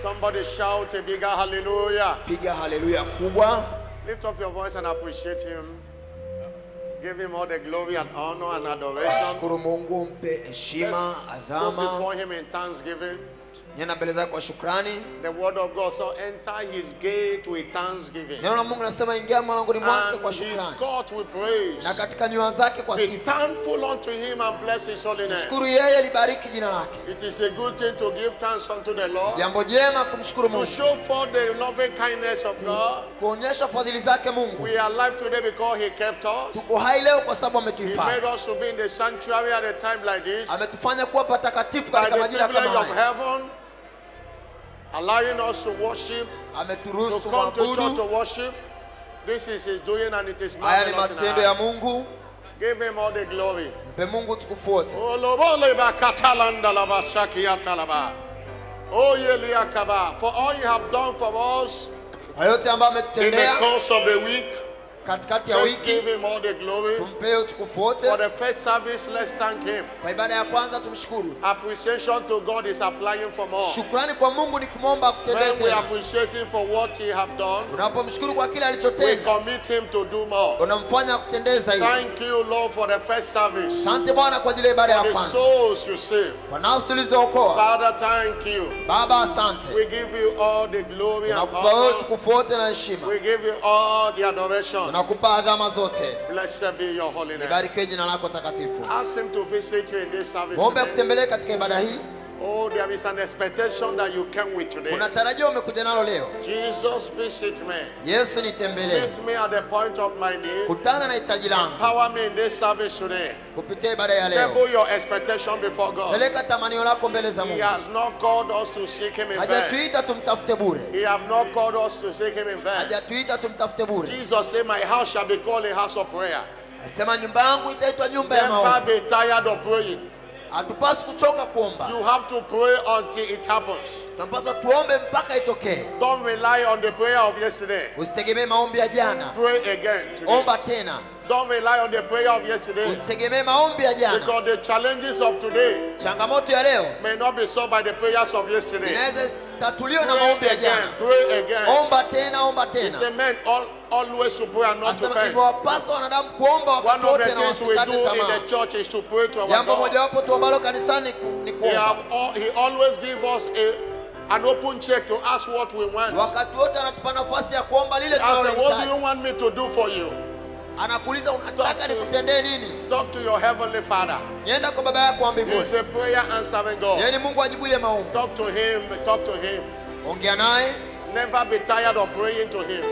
Somebody shout a bigger hallelujah. piga haleluya kubwa Lift up your voice and appreciate him. Give him all the glory and honor and adoration. shukuru mungu mpe heshima Let's go adhama before him in thanksgiving. nyenda mbele zake kwa shukrani The word of God so enter his gate with thanksgiving. neno la mungu nasema ingia mlangoni mwake kwa And his shukrani court with praise. na katika nyua zake kwa Be sifa thankful unto him and bless his holy name. shukuru yeye libariki jina lake It is a good thing to give thanks unto the Lord. jambo jema kumshukuru To mungu show forth the loving kindness of God. kuonyesha fadhili zake mungu We are alive today because he kept us. tuko hai leo kwa sababu He ametuhifadhi made us to be in the sanctuary at a time like this. ametufanya kuwa patakatifu By katika the majira privilege kama of haya heaven, allowing us to worship, to ameturuhusu come to church to mwabudu worship. This is his doing and it is haya ni marvelous in matendo our ya eyes. mungu Give him all the glory. mpe mungu tukufu wote Olobole bakatalanda laba shakiata laba. Oh, yeliakaba. For all you have done for us kwa yote ambayo in the ametutendea course of the week, katikati ya let's wiki give him all the glory. tumpee utukufu wote For the first service, let's thank him. kwa ibada ya kwanza tumshukuru Appreciation to God is applying for more. shukrani kwa mungu ni kumwomba akutendee When we tena appreciate him for what he have done, unapomshukuru kwa kile we alichotenda commit him to do more. unamfanya akutendee zaidi Thank you, Lord, for the first service. asante bwana kwa ajili ya ibada ya For the kwanza souls you saved. kwa nafsi ulizookoa Father, thank you. baba asante We give you all the glory and tunakupa wewe honor. utukufu wote na heshima We give you all the adoration. tunakupa adhama zote Blessed be your holy name. libarikiwe jina lako takatifu Ask him to visit you in this service. mwombe today. akutembelee katika ibada hii Oh, there is an expectation that you came with today. kuna tarajio umekuja nalo leo Jesus, visit me. yesu nitembelee Meet me at the point of my need. kutana na hitaji langu Power me in this service today. kupitia ibada ya leo Table your expectation before God. peleka tamanio lako mbele za He mungu has not called us to seek him in vain. hajatuita tumtafute bure He have not called us to seek him in vain. hajatuita tumtafute bure Jesus said, My house shall be called a house of prayer. asema nyumba yangu itaitwa nyumba ya Never maombi be tired of praying. hatupasi kuchoka kuomba You have to pray until it happens. tunapaswa tuombe mpaka itokee Don't rely on the prayer of yesterday. usitegemee maombi ya jana Pray again today. omba tena Don't rely on the prayer of yesterday. usitegemee maombi ya jana Because the challenges of today changamoto ya leo may not be solved by the prayers of yesterday. inaweza tatuliwa na Pray maombi ya again. jana Pray again. omba tena omba He tena said, Men all, always to pray and not to asema faint. imewapasa wanadamu kuomba One wakati of wote the na things we wasikate do in tamaa the church is to pray to our jambo God. mojawapo tuambalo kanisani ni ku- ni He, kuomba have, al- he always give us a, an open check to ask what we want. wakati wote anatupa nafasi ya kuomba lile I said, What do tunalohitaji you want me to do for you? anakuuliza Talk unataka to- nikutendee nini Talk to your heavenly Father. nyenda kwa baba yako wa He mbinguni is a prayer answering God. yeye ni mungu ajibuye maombi Talk to Him. Talk to Him. ongea naye Never be tired of praying to Him.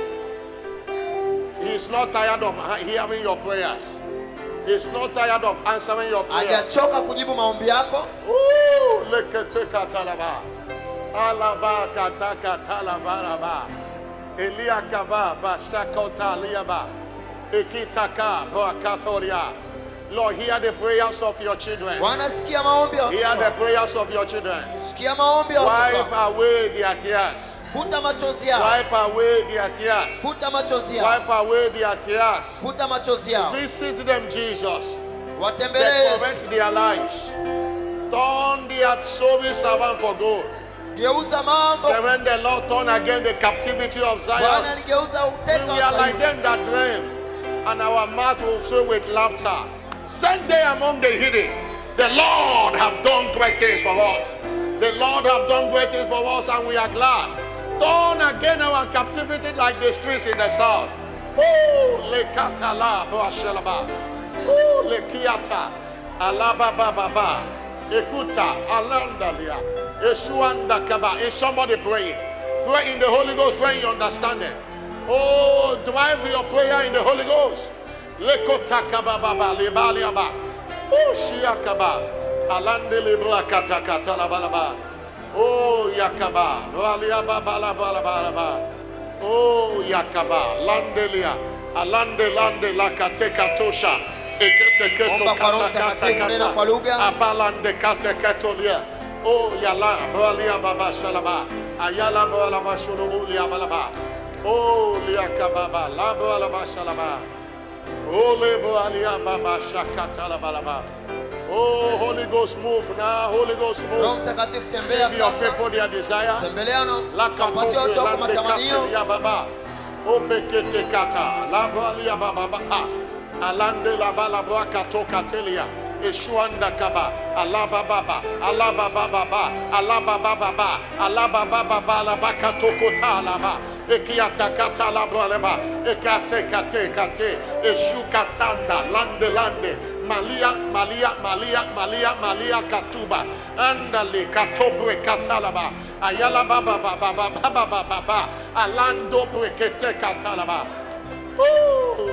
He is not tired of he- hearing your prayers. He is not tired of answering your prayers. hajachoka kujibu maombi yako Ooh, leketeka talaba. Alaba kataka talabaraba. Elia kaba basakota liaba. Ekitaka boakatoria. Lord, hear the prayers of your children. bwana sikia maombi ya Hear watoto the wako. prayers of your children. sikia maombi ya watoto Wipe wako. away their tears. futa machozi yao Wipe away their tears. futa machozi yao Wipe away their tears. futa machozi yao Visit them, Jesus. watembelee That yesu correct their lives. Turn their service around for good. geuza mambo Surrender, Lord, turn again the captivity of bwana Zion. aligeuza uteka We wa are like Sayuni. them that dream, and our mouth will fill with laughter. Send them among the hidden. The Lord have done great things for us. The Lord have done great things for us, and we are glad. Turn again our captivity like the streets in the south. Oh, lekatala boashelaba. Oh, lekiata. Alaba baba. Ekuta alandalia. Eshuanda kaba. Is somebody praying? Pray in the Holy Ghost, pray in your understanding. Oh, drive your prayer in the Holy Ghost. Lekota kaba baba lebaliaba. Oh, shiakaba. Alande libra kata kata la balaba. Oh, yakaba. Baliaba balaba balaba. Oh, yakaba. Landelia. Alande lande la kateka tosha. Ekete keto Omba kwa Roho kata kata Mtakatifu, nena kwa lugha. kata. Abalande kate ketolia. Oh, yala. Balia baba salaba. Ayala balaba shulubu liabalaba. Oh, liakababa. Labo alaba salaba. Oh, lebo alia baba shakata la balaba. Oh, Holy Ghost, move now. Holy Ghost, roho move. mtakatifu tembea Give your sasa people their desire. tembelea na Lakato wapatie watu wako lande matamanio kate ya baba. Obekete kata. Labali ya baba ba. Alande la bala bra kato katelia. Eshuanda kaba. Alaba baba. Alaba baba ba. Alaba baba ba. Alaba baba ba. Alaba kato kota laba. Ekiata kata labra leba. Ekate kate kate. Eshu katanda. Lande lande. Malia, Malia, Malia, Malia, Malia Katuba, Andale Katobre Katalaba, Ayala Baba Baba Baba Baba Baba, Alando Brekete Katalaba. Ooh.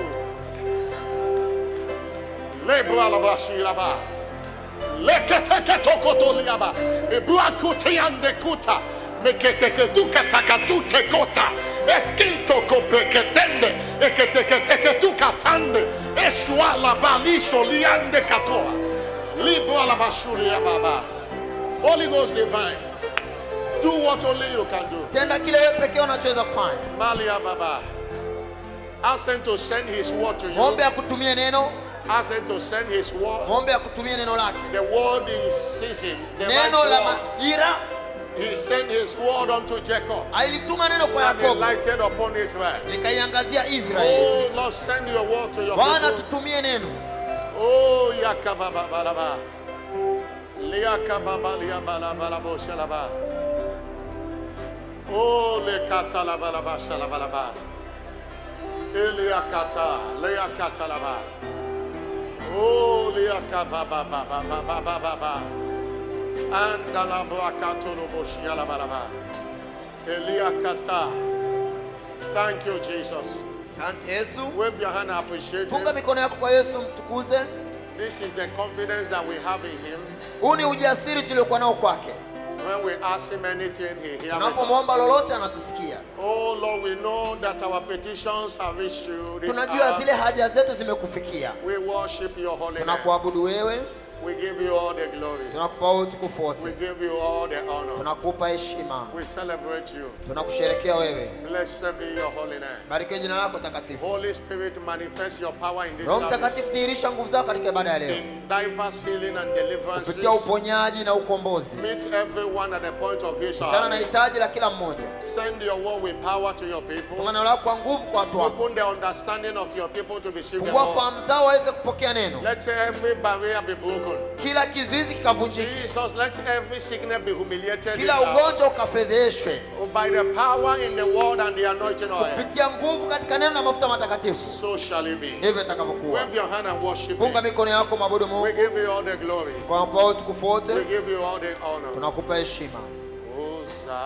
Lebra Laba Shilaba. Lekete Tokotoliaba, Ebua Kutiande Kuta, Mekete Tukataka Kota, Ekito Kopeketende, Ekete Tukatande, Eswala Balisho Liande Katoa, Libra Labashulia Baba. Holy Ghost divine, do what only you can do. tenda kile wewe pekee unachoweza kufanya Malia Baba. Ask him to send his word to you. mwombe akutumie neno Ask him to send his word. mwombe akutumie neno lake The word in season. The neno right la word. majira He sent his word unto Jacob alituma neno kwa and he yakobo lighted upon Israel. likaiangazia israeli Oh Lord, send your word to your bwana people. tutumie neno Oh Yakababalaba. Liakababa liabalabalabo shalaba. Oh Lekatalabalaba shalabalaba. Eliakata Leakatalaba. Oh Liakabababababababa. Andalabrakatoloboshiyalabalaba. Eliakata. Thank you, Jesus. asante yesu Wave your hand and appreciate funga him. mikono yako kwa yesu mtukuze This is the confidence that we have in him. huu ni ujasiri tuliokuwa nao kwake When we ask him anything, he hears us. tunapomwomba lolote anatusikia Oh Lord, we know that our petitions have reached you. this tunajua hour. zile haja zetu zimekufikia We worship your holy name. tunakuabudu wewe We give you all the glory. tunakupa utukufu We wote give you all the honor. tunakupa heshima We celebrate you. tunakusherekea wewe Blessed be your holy name. barikiwe jina lako takatifu Holy Spirit, manifest your power in this roho service. mtakatifu dhihirisha nguvu zako katika ibada ya leo In diverse healing and deliverances. kupitia uponyaji na ukombozi Meet everyone at the point of his kutana na heart. hitaji la kila mmoja Send your word with power to your kwa people. maneno lako kwa nguvu kwa watu wako Open the understanding of your people to receive the fungua word. fahamu zao waweze kupokea neno Let every barrier be broken. kila kizuizi kikavunjika Jesus, let every sickness be humiliated. kila in our- ugonjwa ukafedheshwe By the power in the word and the anointing oil. kupitia nguvu katika neno na mafuta matakatifu So shall it be. ndivyo itakavyokuwa Wave your hand and worship funga him. mikono yako mabudu We mungu give you all the glory. kwa mpa utukufu We wote give you all the honor. tunakupa heshima Hosanna.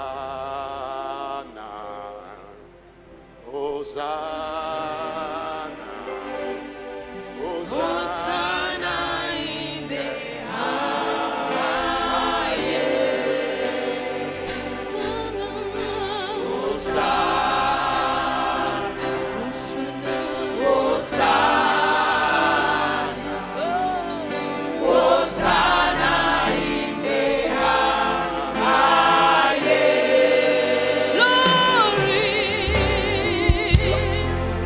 Hosanna. Hosanna. Hosanna in the Glory.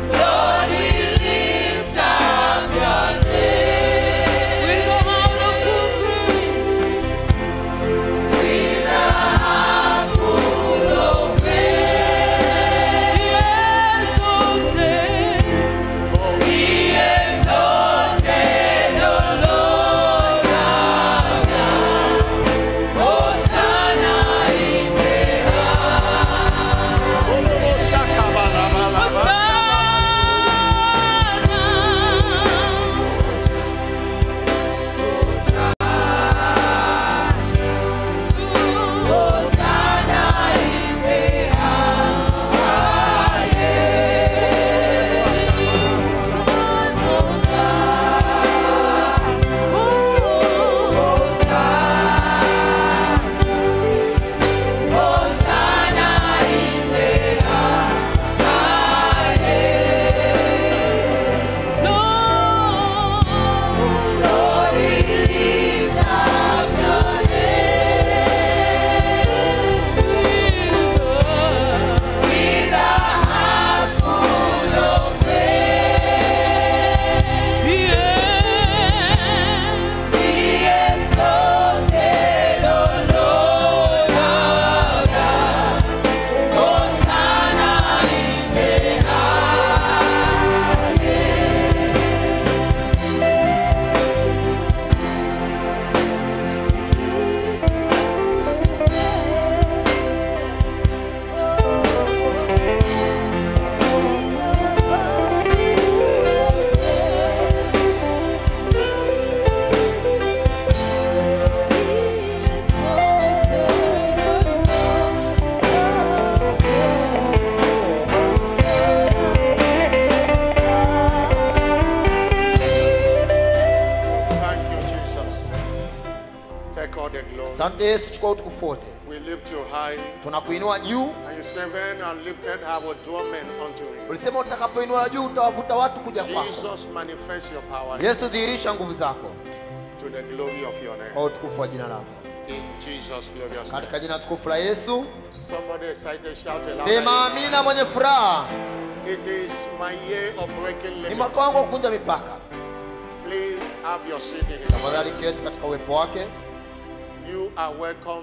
asante yesu chukua utukufu wote We lift you high. tunakuinua juu And you say, When and lifted have a draw men unto him. ulisema utakapoinua juu utawavuta watu kuja kwako Jesus, manifest your power yesu dhihirisha nguvu zako to the glory of your name. kwa utukufu wa jina lako In Jesus' glorious name. katika jina tukufu la yesu Somebody excited, shout it sema loud. amina mwenye furaha It is my year of breaking ni limits. mwaka wangu wa kuvunja mipaka Please have your seat in his tafadhali keti katika uwepo wake You are welcome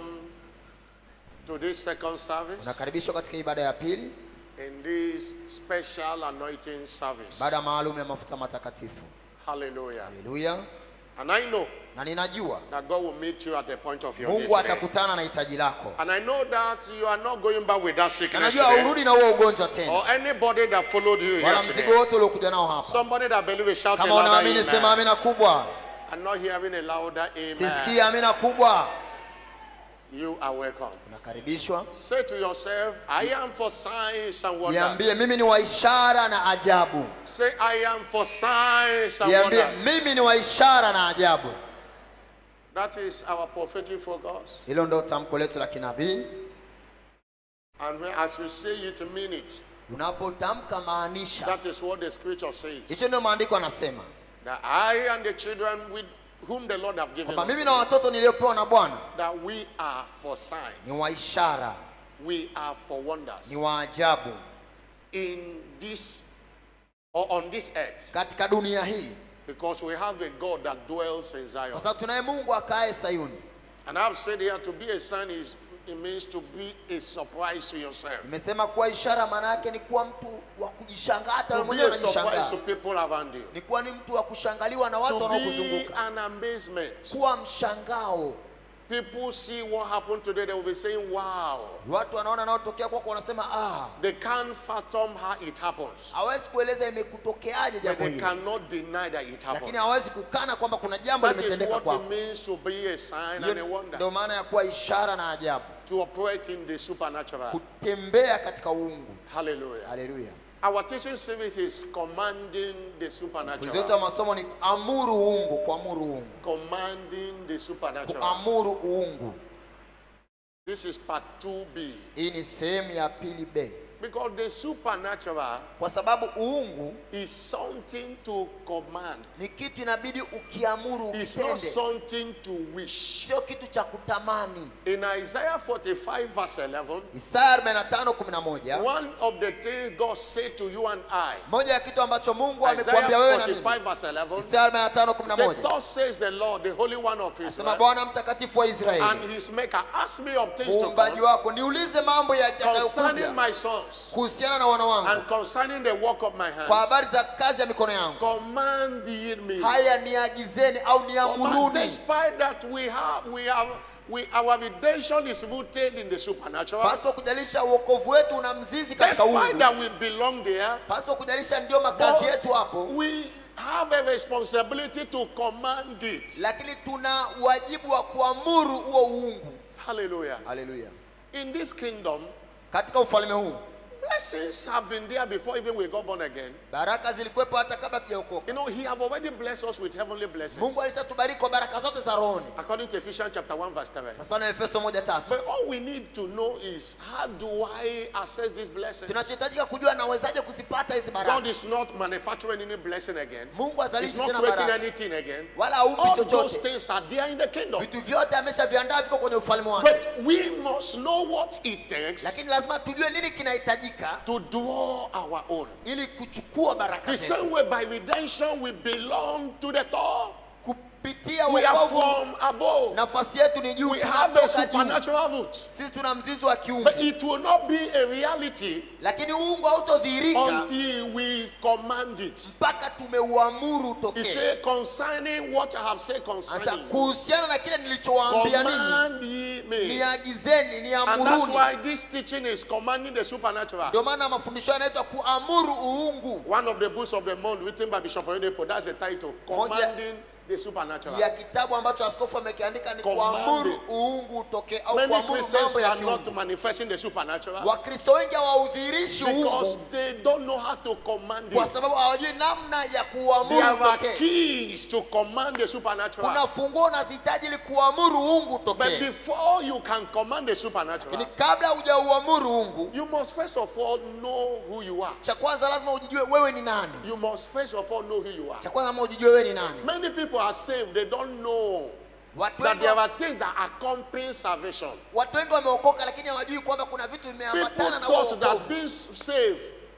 to this second service unakaribishwa katika ibada ya pili in this special anointing service. baada maalum ya mafuta matakatifu Hallelujah. haleluya And I know na ninajua that God will meet you at the point of your mungu need. today. atakutana na hitaji lako And I know that you are not going back with that na sickness najua today. haurudi na huo ugonjwa tena or anybody that followed you here wala mzigo today. wote uliokuja nao hapa Somebody that believes shout a kama louder unaamini sema amen. amina kubwa I'm not hearing a louder sisikii amen. amina kubwa You are welcome. unakaribishwa Say to yourself, I am for signs and wonders. niambie mimi ni wa ishara na ajabu Say, I am for signs and niambie wonders. mimi ni wa ishara na ajabu That is our prophetic focus. hilo ndo tamko letu la kinabii And when, as you say it, mean it. unapotamka maanisha That is what the scripture says. hicho ndio maandiko anasema That I and the children with whom the Lord have given kwamba us, mimi na watoto niliyopewa na bwana that we are for signs. ni wa ishara We are for wonders. ni wa ajabu In this, or on this earth. katika dunia hii Because we have a God that dwells in Zion. kwa sababu tunaye mungu akae sayuni And I've said here to be a sign is it means to be a surprise to yourself. nimesema kuwa ishara maana yake ni kuwa mtu wa kujishangaa hata wewe To be mwenyewe a surprise to unajishangaa people around you. ni kuwa ni mtu wa kushangaliwa na watu To be wanaokuzunguka an amazement. kuwa mshangao People see what happened today, they will be saying, Wow. watu wanaona naotokea kwako wanasema ah They can't fathom how it happens. hawezi kueleza imekutokeaje But jambo they hili cannot deny that it lakini happened. hawezi kukana kwamba kuna jambo That is limetendeka what it kwako means to be a sign and a Hiyo wonder. ndio maana ya kuwa ishara na ajabu To operate in the supernatural. kutembea katika uungu Hallelujah. haleluya Our teaching service is commanding the Funzo yetu ya supernatural. masomo ni amuru uungu kuamuru uungu Commanding the supernatural. kuamuru uungu This is part 2B. hii ni sehemu ya pili b Because the supernatural kwa sababu uungu is something to command. ni kitu inabidi ukiamuru It's not ukitende something to wish. sio kitu cha kutamani In Isaiah 45 verse 11, isaya 45:11 one of the things God said to you and I, moja ya kitu ambacho mungu Isaiah amekuambia wewe na mimi 45 verse 11, isaya said, 45:11 Thus says the Lord, the Holy One of asema Israel, bwana mtakatifu wa and israeli his maker, ask me of things to muumbaji come wako niulize mambo concerning yatakayokuja my sons kuhusiana na wana wangu and concerning the work of my kwa hands. habari za kazi ya mikono yangu Command ye me. haya niagizeni au Command, niamuruni despite that we have, we have, we, our redemption is rooted in the supernatural. pasipo kujalisha uokovu wetu una mzizi katika Despite uungu that we belong there, pasipo kujalisha ndio makazi but yetu hapo we have a responsibility to command it. lakini tuna wajibu wa kuamuru huo uungu Hallelujah. haleluya In this kingdom, katika ufalme huu blessings have been there before even we got born again. baraka zilikuwepo hata kabla tujaokoka You know, He have already blessed us with heavenly blessings. mungu alishatubariki kwa baraka zote za rohoni According to Ephesians chapter 1, verse 7. sasa na efeso moja tatu But all we need to know is how do I access these blessings? tunachohitajika kujua nawezaje kuzipata hizi God baraka is not manufacturing any blessing again. mungu He's azalishi not tena creating baraka anything again. wala aumbi All those chochote things are there in the kingdom. vitu vyote ameshaviandaa viko kwenye ufalme wake But we must know what it takes lakini lazima tujue nini kinahitajika to draw our own. ili kuchukua baraka The zetu same way by redemption we belong to the top. kupitia We are wokovu from above. nafasi yetu ni juu We have a tunatoka juu supernatural root. sisi tuna mzizi wa kiungu But it will not be a reality lakini uungu hautodhihirika until we command it. mpaka tumeuamuru He utokee said, concerning what I have said sasa concerning you, kuhusiana na kile nilichowaambia ninyi command ye me. niagizeni And that's niamuruni why this teaching is commanding the supernatural. ndio maana mafundisho yanaitwa kuamuru uungu One of the books of the month written by Bishop Oyedepo, that's the title, Moja- commanding the supernatural. ya kitabu ambacho askofu amekiandika ni Command kuamuru it. uungu utokee au Many kuamuru Christians mambo ya are not kiungu manifesting the supernatural wakristo wengi hawaudhirishi because uungu they don't know how to command kwa it. sababu hawajui namna ya There kuamuru are utokee keys to command the kuna supernatural. funguo unazihitaji ili kuamuru uungu But utokee before you can command the supernatural, lakini kabla hujauamuru uungu you must first of all know who you are. cha kwanza lazima ujijue wewe ni nani You must first of all know who you are. cha kwanza lazima ujijue wewe ni nani Many people are saved, they don't know watu that wengi, there are things that accompany salvation. watu wengi wameokoka lakini hawajui kwamba kuna vitu People vimeambatana na huo thought that wokovu being saved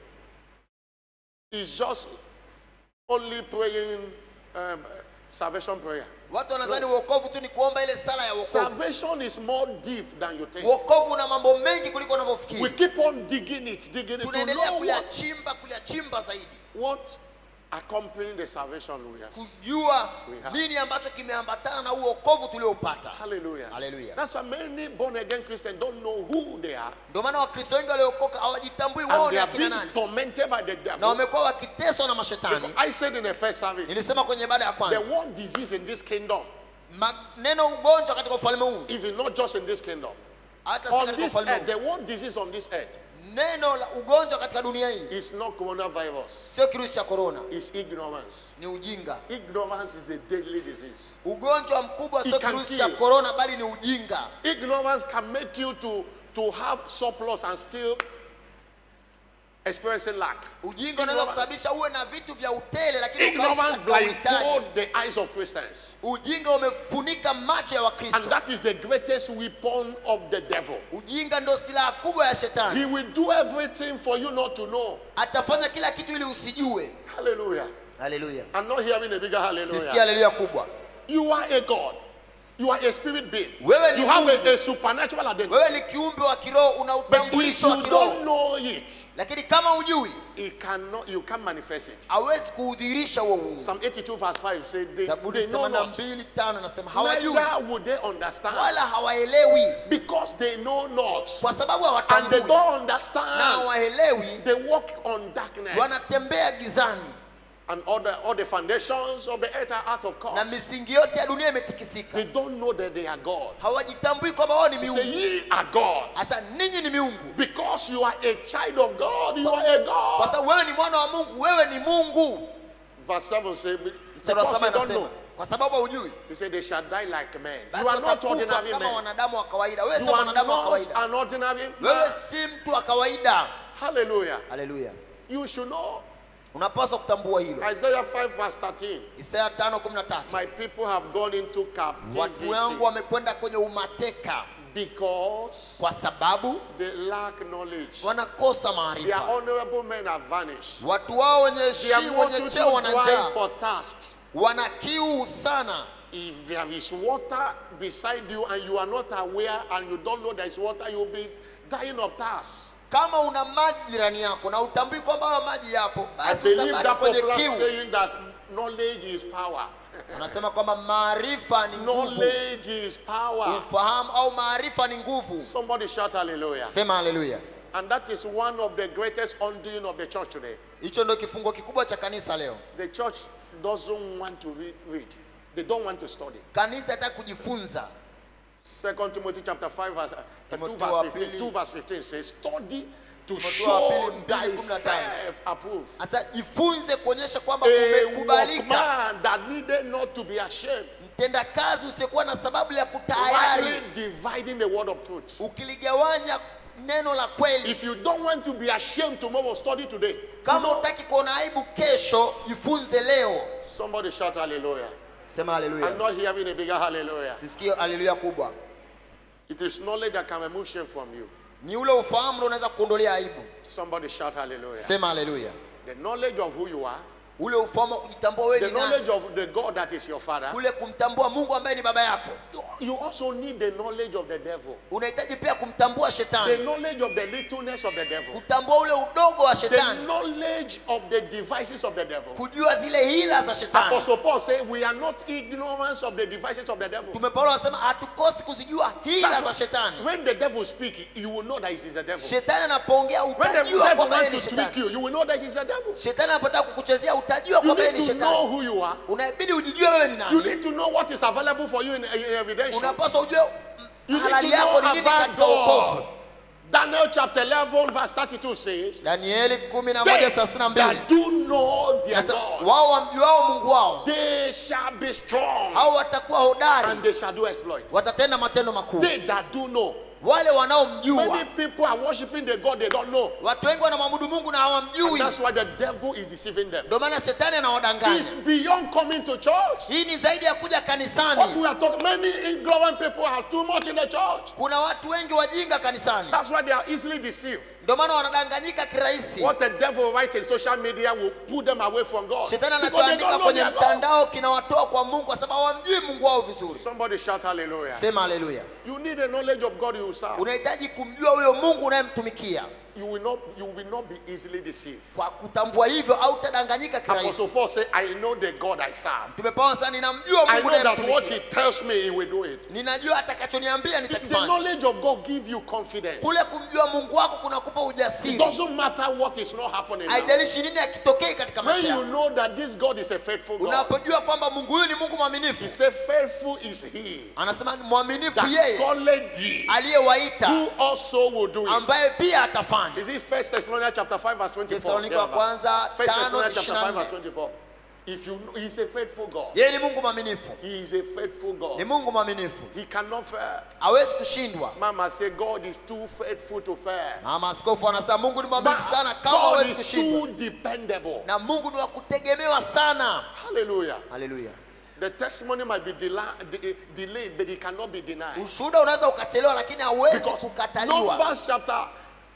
is just only praying um, salvation prayer. watu wanadhani uokovu tu ni kuomba ile sala ya wokovu Salvation is more deep than you think. wokovu una mambo mengi kuliko We unavyofikiri keep on digging it, digging it to tunaendelea know what, kuyachimba kuyachimba zaidi what accompanying the salvation we have. kujua We have. nini ambacho kimeambatana na huo wokovu tulioupata Hallelujah. Hallelujah. That's why many born again Christians don't know who they are ndio maana wakristo wengi waliookoka hawajitambui wao and ni they are akina being nani tormented by the na devil. wamekuwa wakiteswa na mashetani Because I said in the first service, nilisema kwenye ibada ya the kwanza one disease in this kingdom, maneno ugonjwa katika ufalme huu even not just in this kingdom, hata si on katika this ufalme earth, huu the one disease on this earth neno la ugonjwa katika dunia hii is not coronavirus, sio kirusi cha korona it's ignorance. ni ujinga Ignorance is a deadly disease. ugonjwa mkubwa sio It can kirusi kill. cha korona bali ni ujinga Ignorance can make you to, to have surplus and still experiencing lack. ujinga unaweza Ignorance- kusababisha uwe na vitu vya utele lakini ukaishi Ignorance katika uhitaji blindfold the eyes of Christians. ujinga umefunika macho ya And wakristo that is the greatest weapon of the devil. ujinga ndio silaha kubwa ya shetani He will do everything for you not to know. atafanya kila kitu ili usijue Hallelujah. haleluya I'm not hearing a bigger sisikia hallelujah. haleluya kubwa You are a God. You are a spirit being. Wewe ni You have Mungu. a, a supernatural identity. wewe ni kiumbe wa kiroho una But if utambulisho wa you kiroho don't know it, lakini kama ujui it cannot, you can't manifest it. hawezi kuudhirisha huo Mungu Psalm 82 verse 5 said they, zaburi they know 82 not. tano nasema hawajui Neither would they understand wala hawaelewi because they know not. kwa sababu And they hawatambui don't na understand. hawaelewi They walk on darkness. wanatembea gizani And all the, all the foundations of the earth are out of na course. misingi yote ya dunia imetikisika They don't know that they are God. hawajitambui kwamba wao ni He say, miungu ye are God. hasa ninyi ni miungu Because you are a child of God, you are a kwa God. sababu wewe ni mwana wa mungu wewe ni mungu Verse 7 says, mstari wa because saba you don't anasema know. kwa sababu haujui He said, they shall die like men. You basi are not watakufa ordinary kama men. wanadamu wa kawaida wewe You sio are mwanadamu wa not kawaida an ordinary wewe man. si mtu wa kawaida Hallelujah. haleluya You should know. unapaswa kutambua hilo Isaiah 5 verse 13. isaya 5:13 My people have gone into watu captivity wangu wamekwenda kwenye umateka because kwa sababu they lack knowledge. wanakosa Their maarifa honorable men have vanished. watu wao wenye Their heshima wenye multitude cheo wana cry njaa for thirst. wana kiu sana If there is water beside you and you are not aware and you don't know there is water, you will be dying of thirst. kama una maji jirani yako na utambui kwamba hayo maji yapo I basi believe utabaki that kwenye popular kiu saying that knowledge is power. unasema kwamba maarifa ni nguvu knowledge is power. ufahamu au maarifa ni nguvu Somebody shout hallelujah. sema haleluya And that is one of the greatest undoing of the church today. hicho ndio kifungo kikubwa cha kanisa leo The church doesn't want to re- read. They don't want to study. kanisa hataki kujifunza Second Timothy chapter 5 verse, uh, 2 Timothy verse wa 15. pili. 2 verse 15 says, study to Timothy wa pili show mbili kumi na tano. thyself approved. sasa jifunze kuonyesha kwamba A umekubalika workman that needed not to be ashamed. mtendakazi usiokuwa na sababu ya kutayari Rightly dividing the word of truth. ukiligawanya neno la kweli If you don't want to be ashamed tomorrow, study today. kama utaki kuona aibu kesho jifunze leo Somebody shout hallelujah. sema I'm haleluya not hearing a bigger hallelujah. sisikio haleluya kubwa It is knowledge that can remove shame from you. ni ule ufahamu ndio unaweza kuondolea aibu Somebody shout hallelujah. sema haleluya The knowledge of who you are, ule ufahamu wa kujitambua wewe the ni nani knowledge of the God that is your father. kule kumtambua mungu ambaye ni baba yako You also need the knowledge of the devil, unahitaji pia kumtambua the shetani knowledge of the littleness of the devil, kutambua ule udogo wa the shetani knowledge of the devices of the devil. kujua zile hila za shetani Apostle Paul said, We are not ignorance of the devices of the devil. tume paulo anasema hatukosi kuzijua hila That's za why shetani when the devil speaks, you will know that it is a devil. shetani anapoongea When the utajua devil kwamba yeye wants ni to trick shetani you, you will know that it is a devil. shetani anapotaka kukuchezea utajua You kwamba yeye need ni to know shetani who you are. unabidi ujijue wewe ni You nani need to know what is available for you in, in evidence. unapaswa ujue You mm, need halali to yako know ni nini about katika wokovu God. Daniel chapter 11 verse 32 says, danieli kumi na They moja thelathini na mbili that do know their Nasema, God, wao wamjuao mungu wao they shall be strong hao watakuwa hodari and they shall do exploit. watatenda matendo makuu They that do know. wale wanaomjua Many people are worshiping the God they don't know. watu wengi wanamwabudu mungu na And hawamjui that's why the devil is deceiving them. ndio maana shetani anawadanganya It's beyond coming to church. hii ni zaidi ya kuja What kanisani we are talking, many ignorant people are too much in the church. kuna watu wengi wajinga kanisani That's why they are easily deceived. ndio maana wanadanganyika kirahisi What the devil writes in social media will put them away from God. shetani Because they anachoandika don't know kwenye their God. mtandao kinawatoa kwa mungu kwa sababu hawamjui mungu wao vizuri Somebody shout hallelujah. sema haleluya You need a knowledge of God you serve. unahitaji kumjua huyo mungu unayemtumikia You will not you will not be easily deceived. kwa kutambua hivyo au utadanganyika Apostle kirahisi Paul said, I know the God I serve. tumepawa sana ninamjua I mungu know that what he unayemtumikia tells me he will do it. ninajua atakachoniambia The, the nitakifanya knowledge of God give you confidence. kule kumjua mungu wako kunakupa It ujasiri doesn't matter what is not happening. now. haijalishi nini akitokei katika When maisha you yako know that this God is a faithful God, unapojua kwamba mungu huyu ni mungu he mwaminifu said, faithful is he anasema ni mwaminifu that yeye called thee, aliyewaita who also will do it. ambaye pia atafanya Is it First Thessalonians chapter 5 verse 24? Thessalonica wa kwanza First tano Thessalonians chapter 5 verse 24 24. If you know, he's a faithful God. yeye ni mungu mwaminifu He is a faithful ni God. mungu mwaminifu He cannot fail. hawezi kushindwa Mama say God is too faithful to fail. mama askofu anasema mungu ni Ma- mwaminifu sana kama God hawezi is kushindwa too dependable. na mungu ni wa kutegemewa sana Hallelujah. haleluya The testimony might be dela- de- delayed, but it cannot be denied. ushuhuda unaweza ukachelewa lakini hauwezi Because kukataliwa Numbers chapter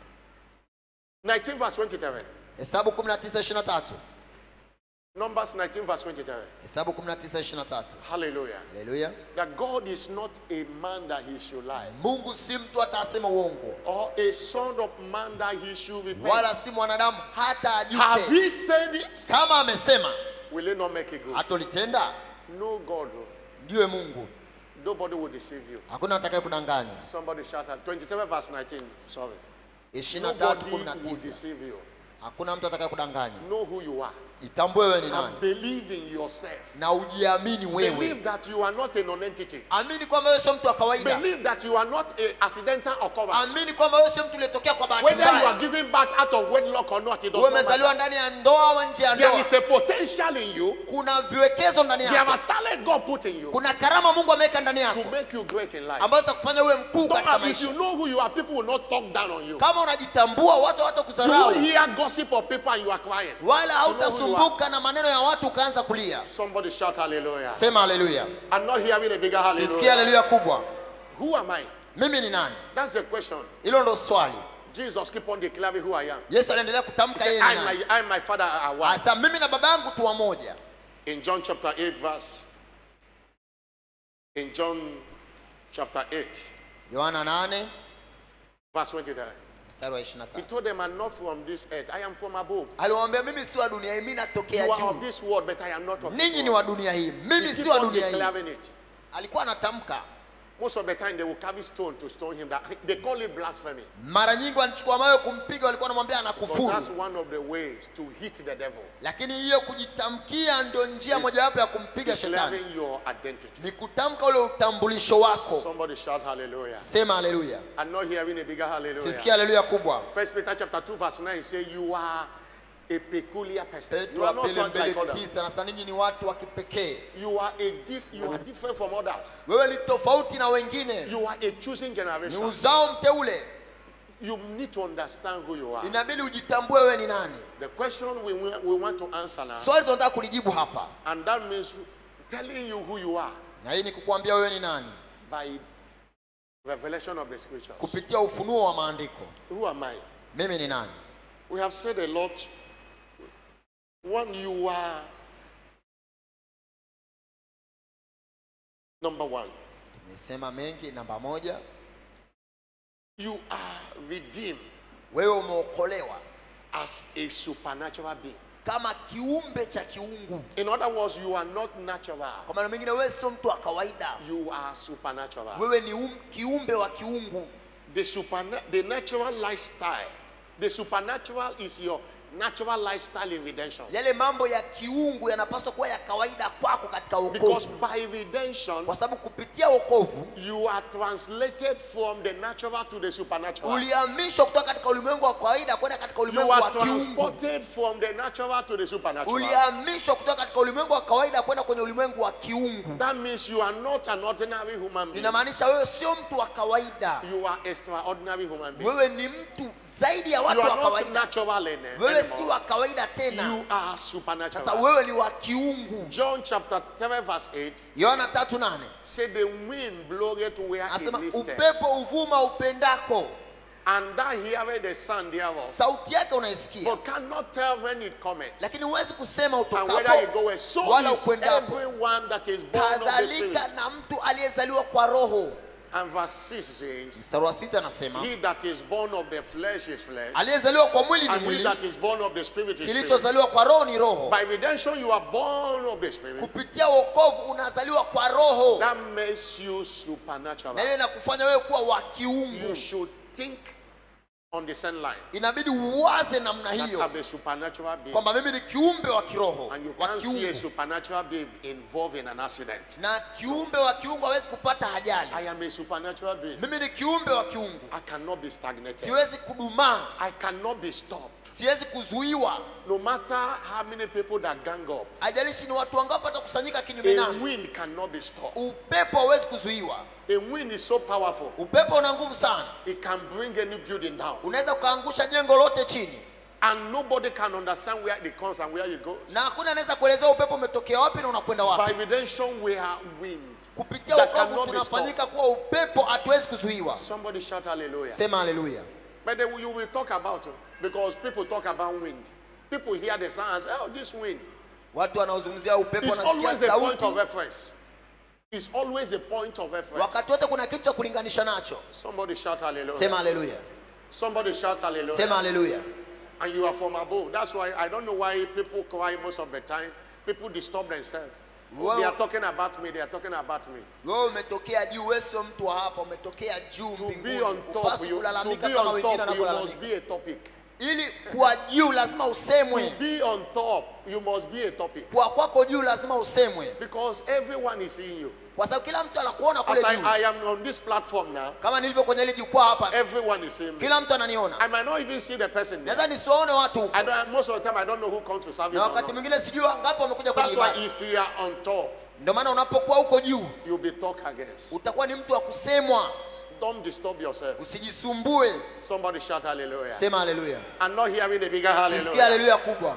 19 verse 27. hesabu 19:23 Numbers 19 verse 27. hesabu 19:23 Hallelujah. haleluya That God is not a man that he should lie, mungu si mtu hata asema uongo or a son of man that he should repent. wala si mwanadamu hata Have ajute he said it? kama amesema Will he not make it good? hatolitenda No God. mjue mungu Nobody will deceive you. hakuna atakaye kudanganya Somebody shout out. 27 verse 19. Sorry. 23 Nobody will 19 deceive you. hakuna mtu atakaye kudanganya Know who you are. itambue wewe ni And nani believe in yourself. na ujiamini wewe Believe that you are not a non-entity. amini kwamba wewe sio mtu wa kawaida Believe that you are not a accidental occurrence. amini kwamba wewe sio mtu uliyetokea kwa bahati Whether you are mbaya given birth out of wedlock or not, it does wewe not matter. umezaliwa ndani ya ndoa au nje ya There ndoa is a potential in you. kuna viwekezo ndani There are yako talent God put in you kuna karama mungu ameweka ndani to yako make you great in life. ambazo zitakufanya uwe mkuu Don't katika have- if you maisha know who you are, people will not talk down on you. kama unajitambua watu You hawatakudharau won't hear gossip of people and you are crying. wala You know who you hautasumbuka na maneno ya watu ukaanza kulia Somebody shout hallelujah. sema haleluya I'm not hearing a bigger sisikia hallelujah. haleluya kubwa Who am I? mimi ni nani That's the question. hilo ndo swali Jesus keep on declaring who I am. yesu aliendelea He kutamka said, yeye ni I, nani my, I, my father are one. asa mimi na baba yangu tu wamoja In John chapter 8, verse. In John chapter 8, yohana 8 verse 23. mstari wa He 23 told them, I'm not from this earth. I am from above. aliwaambia mimi si wa dunia hii mimi You natokea are of juu this world, but I am not of ninyi this ni world. wa dunia hii mimi He si keep wa on dunia hii declaring it. alikuwa anatamka Most of the time, they will carry stone to stone him. That they call it blasphemy. mara nyingi walichukua mawe kumpiga walikuwa wanamwambia But anakufuru that's one of the ways to hit the devil. lakini hiyo kujitamkia ndio njia mojawapo ya kumpiga shetani Declaring your identity. ni kutamka ule utambulisho wako Somebody shout hallelujah. sema haleluya I'm not hearing a bigger hallelujah. sisikia haleluya kubwa First Peter chapter 2, verse 9 say you are a peculiar person. You petro are wa not pili like mbili others. tisa nasa ninyi ni watu wa kipekee You are a diff, you are different from others. wewe ni tofauti na wengine You are a choosing ni generation. uzao mteule You need to understand who you are. inabidi ujitambue wewe ni nani The question we, wa- we want to answer now, swali tunataka kulijibu hapa and that means telling you who you are na hii ni kukuambia wewe ni nani by revelation of the scriptures. kupitia ufunuo wa maandiko Who am I? mimi ni nani We have said a lot. One, you are number one. tumesema mengi namba moja You are redeemed wewe umeokolewa as a supernatural being. kama kiumbe cha kiungu In other words, you are not natural. kwa maana mengine wewe sio mtu wa kawaida You are supernatural. wewe ni um, kiumbe wa kiungu The superna- the natural lifestyle. The supernatural is your natural lifestyle in redemption. yale mambo ya kiungu yanapaswa kuwa ya kawaida kwako katika Because wokovu by redemption, kwa sababu kupitia wokovu you are translated from the natural to the supernatural. ulihamishwa kutoka katika ulimwengu wa kawaida kwenda katika You ulimwengu are wa kiungu transported from the natural to the supernatural. ulihamishwa kutoka katika ulimwengu wa kawaida kwenda kwenye ulimwengu wa kiungu That means you are not an ordinary human being. inamaanisha wewe sio mtu wa kawaida You are extraordinary human being. wewe ni mtu zaidi ya You watu are wa not kawaida natural in wewe si anymore. wa kawaida tena You are sasa supernatural. wewe ni wa kiungu John chapter 3 verse 8 yohana tatu nane say the wind bloweth where it anasema listeth, upepo uvuma upendako and thou heareth the sound thereof, sauti yake unaisikia but cannot tell when it cometh, lakini huwezi kusema and whether it utokapo goeth. So wala is ukwendapo. everyone that is born of the Spirit. kadhalika na mtu aliyezaliwa kwa roho And verse 6 says, mstari wa sita anasema He that is born of the flesh is flesh, aliyezaliwa kwa mwili ni and he mwili that is born of the Spirit is spirit. kilichozaliwa kwa roho ni roho By redemption, you are born of the Spirit. kupitia wokovu unazaliwa kwa roho That makes you supernatural. na hiyo inakufanya wewe kuwa wa You kiungu should think on the same line. inabidi uwaze namna That hiyo I'm a supernatural being. kwamba mimi ni kiumbe wa kiroho And you wa can't see a kiungu supernatural being involved in an accident. na kiumbe wa kiungu hawezi kupata ajali I am a supernatural being. mimi ni kiumbe wa kiungu I cannot be stagnated. siwezi kudumaa I cannot be stopped. siwezi kuzuiwa No matter how many people that gang up, ajalishi ni watu wangapi watakusanyika kinyume a nami wind cannot be stopped. upepo hauwezi kuzuiwa A wind is so powerful, upepo una nguvu sana it can bring any building down. unaweza ukaangusha jengo lote chini And nobody can understand where it comes and where it goes. na hakuna anaweza kuelezea upepo umetokea wapi na unakwenda By wapi redemption, we are wind. kupitia that wokovu cannot be tunafanyika kuwa upepo hatuwezi kuzuiwa Somebody shout hallelujah. sema haleluya But then you will talk about it because people talk about wind. People hear the sound and say, oh, this wind. watu wanaozungumzia upepo It's wanasikia always a point of sauti reference. It's always a point of reference. wakati wote kuna kitu cha kulinganisha nacho Somebody shout hallelujah. sema haleluya Somebody shout hallelujah. sema haleluya And you are from above. That's why I don't know why people cry most of the time. People disturb themselves. Wow. They are talking about me. They are talking about me. wewe umetokea juu wewe sio mtu wa hapa umetokea juu To be mbinguni on top, upasi you, to kulalamika be kama on wengine top, you must wanavyolalamika be a topic. ili kuwa juu lazima To usemwe be on top, you must be a topic. kuwa kwako juu lazima usemwe Because everyone is seeing you. kwa sababu kila mtu anakuona kule As I, juu I am on this platform now, kama nilivyo kwenye hili jukwaa hapa everyone is seeing me. kila mtu ananiona I might not even see the person there. naweza nisiwaone watu huko I don't, most of the time, I don't know who comes to service. na Or wakati not. mwingine sijui wangapi wamekuja kwenye That's why ibada if you are on top, ndio maana unapokuwa huko juu you'll be talked against. utakuwa ni mtu wa kusemwa Don't disturb yourself. usijisumbue Somebody shout hallelujah. sema haleluya I'm not hearing the bigger sisikia hallelujah. haleluya kubwa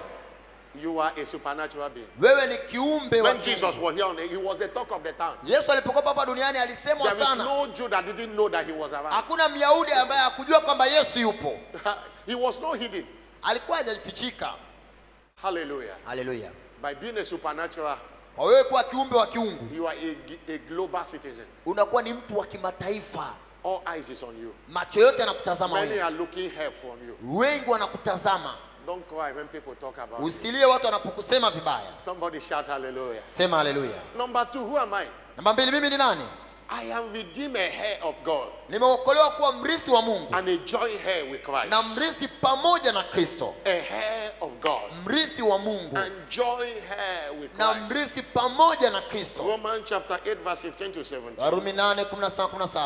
You are a supernatural being. wewe ni kiumbe wa When kiungu. Jesus was here on the, he was the talk of the town. yesu alipokuwa hapa duniani alisemwa There is sana no Jew that didn't know that he was around. hakuna myahudi ambaye hakujua kwamba yesu yupo he was not hidden. alikuwa hajafichika Hallelujah. haleluya By being a supernatural, kwa wewe kuwa kiumbe wa kiungu you are a, a global citizen. unakuwa ni mtu wa kimataifa All eyes is on you. macho yote yanakutazama Many wewe are looking here from you. wengi wanakutazama Don't cry when people talk about you. usilie watu wanapokusema vibaya Somebody shout hallelujah. sema haleluya Number two, who am I? namba mbili mimi ni nani I am redeemed a heir of God nimeokolewa kuwa mrithi wa mungu and a joint heir with Christ. na mrithi pamoja na kristo A heir of God mrithi wa mungu and joint heir with na Christ. mrithi pamoja na kristo Romans chapter 8, verse 15 to 17. warumi 8 17 17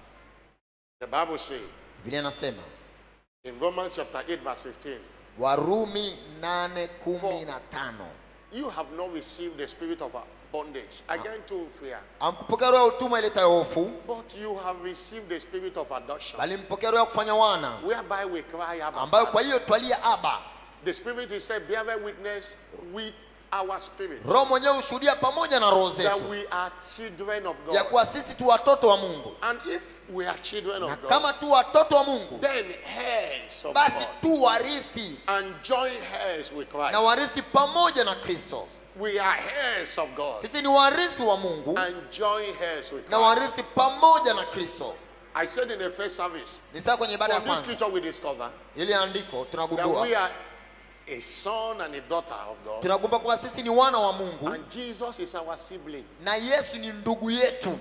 The Bible says biblia inasema in Romans chapter 8, verse 15, warumi 8 15 you have not received the spirit of bondage again to fear, amkupokea roho ya utumwa iletayo hofu but you have received the spirit of adoption, bali mpokea roho ya kufanya wana whereby we cry, Abba, ambayo Father. kwa hiyo twalia aba The spirit is said, bear witness with our spirit roho mwenyewe hushuhudia pamoja na roho that zetu we are children of ya God. kuwa sisi tu watoto wa mungu And if we are children na of God, kama tu watoto wa mungu then heirs of basi God tu warithi and joint heirs with na Christ. warithi pamoja na kristo We are heirs of God sisi ni warithi wa mungu and joint heirs with na Christ. warithi pamoja na kristo I said in the first service, ni saa kwenye ibada ya from this kwanza scripture we discover ili andiko that tunagundua we are a son and a daughter of God. tunagundua kwamba sisi ni wana wa mungu And Jesus is our sibling. na yesu ni ndugu yetu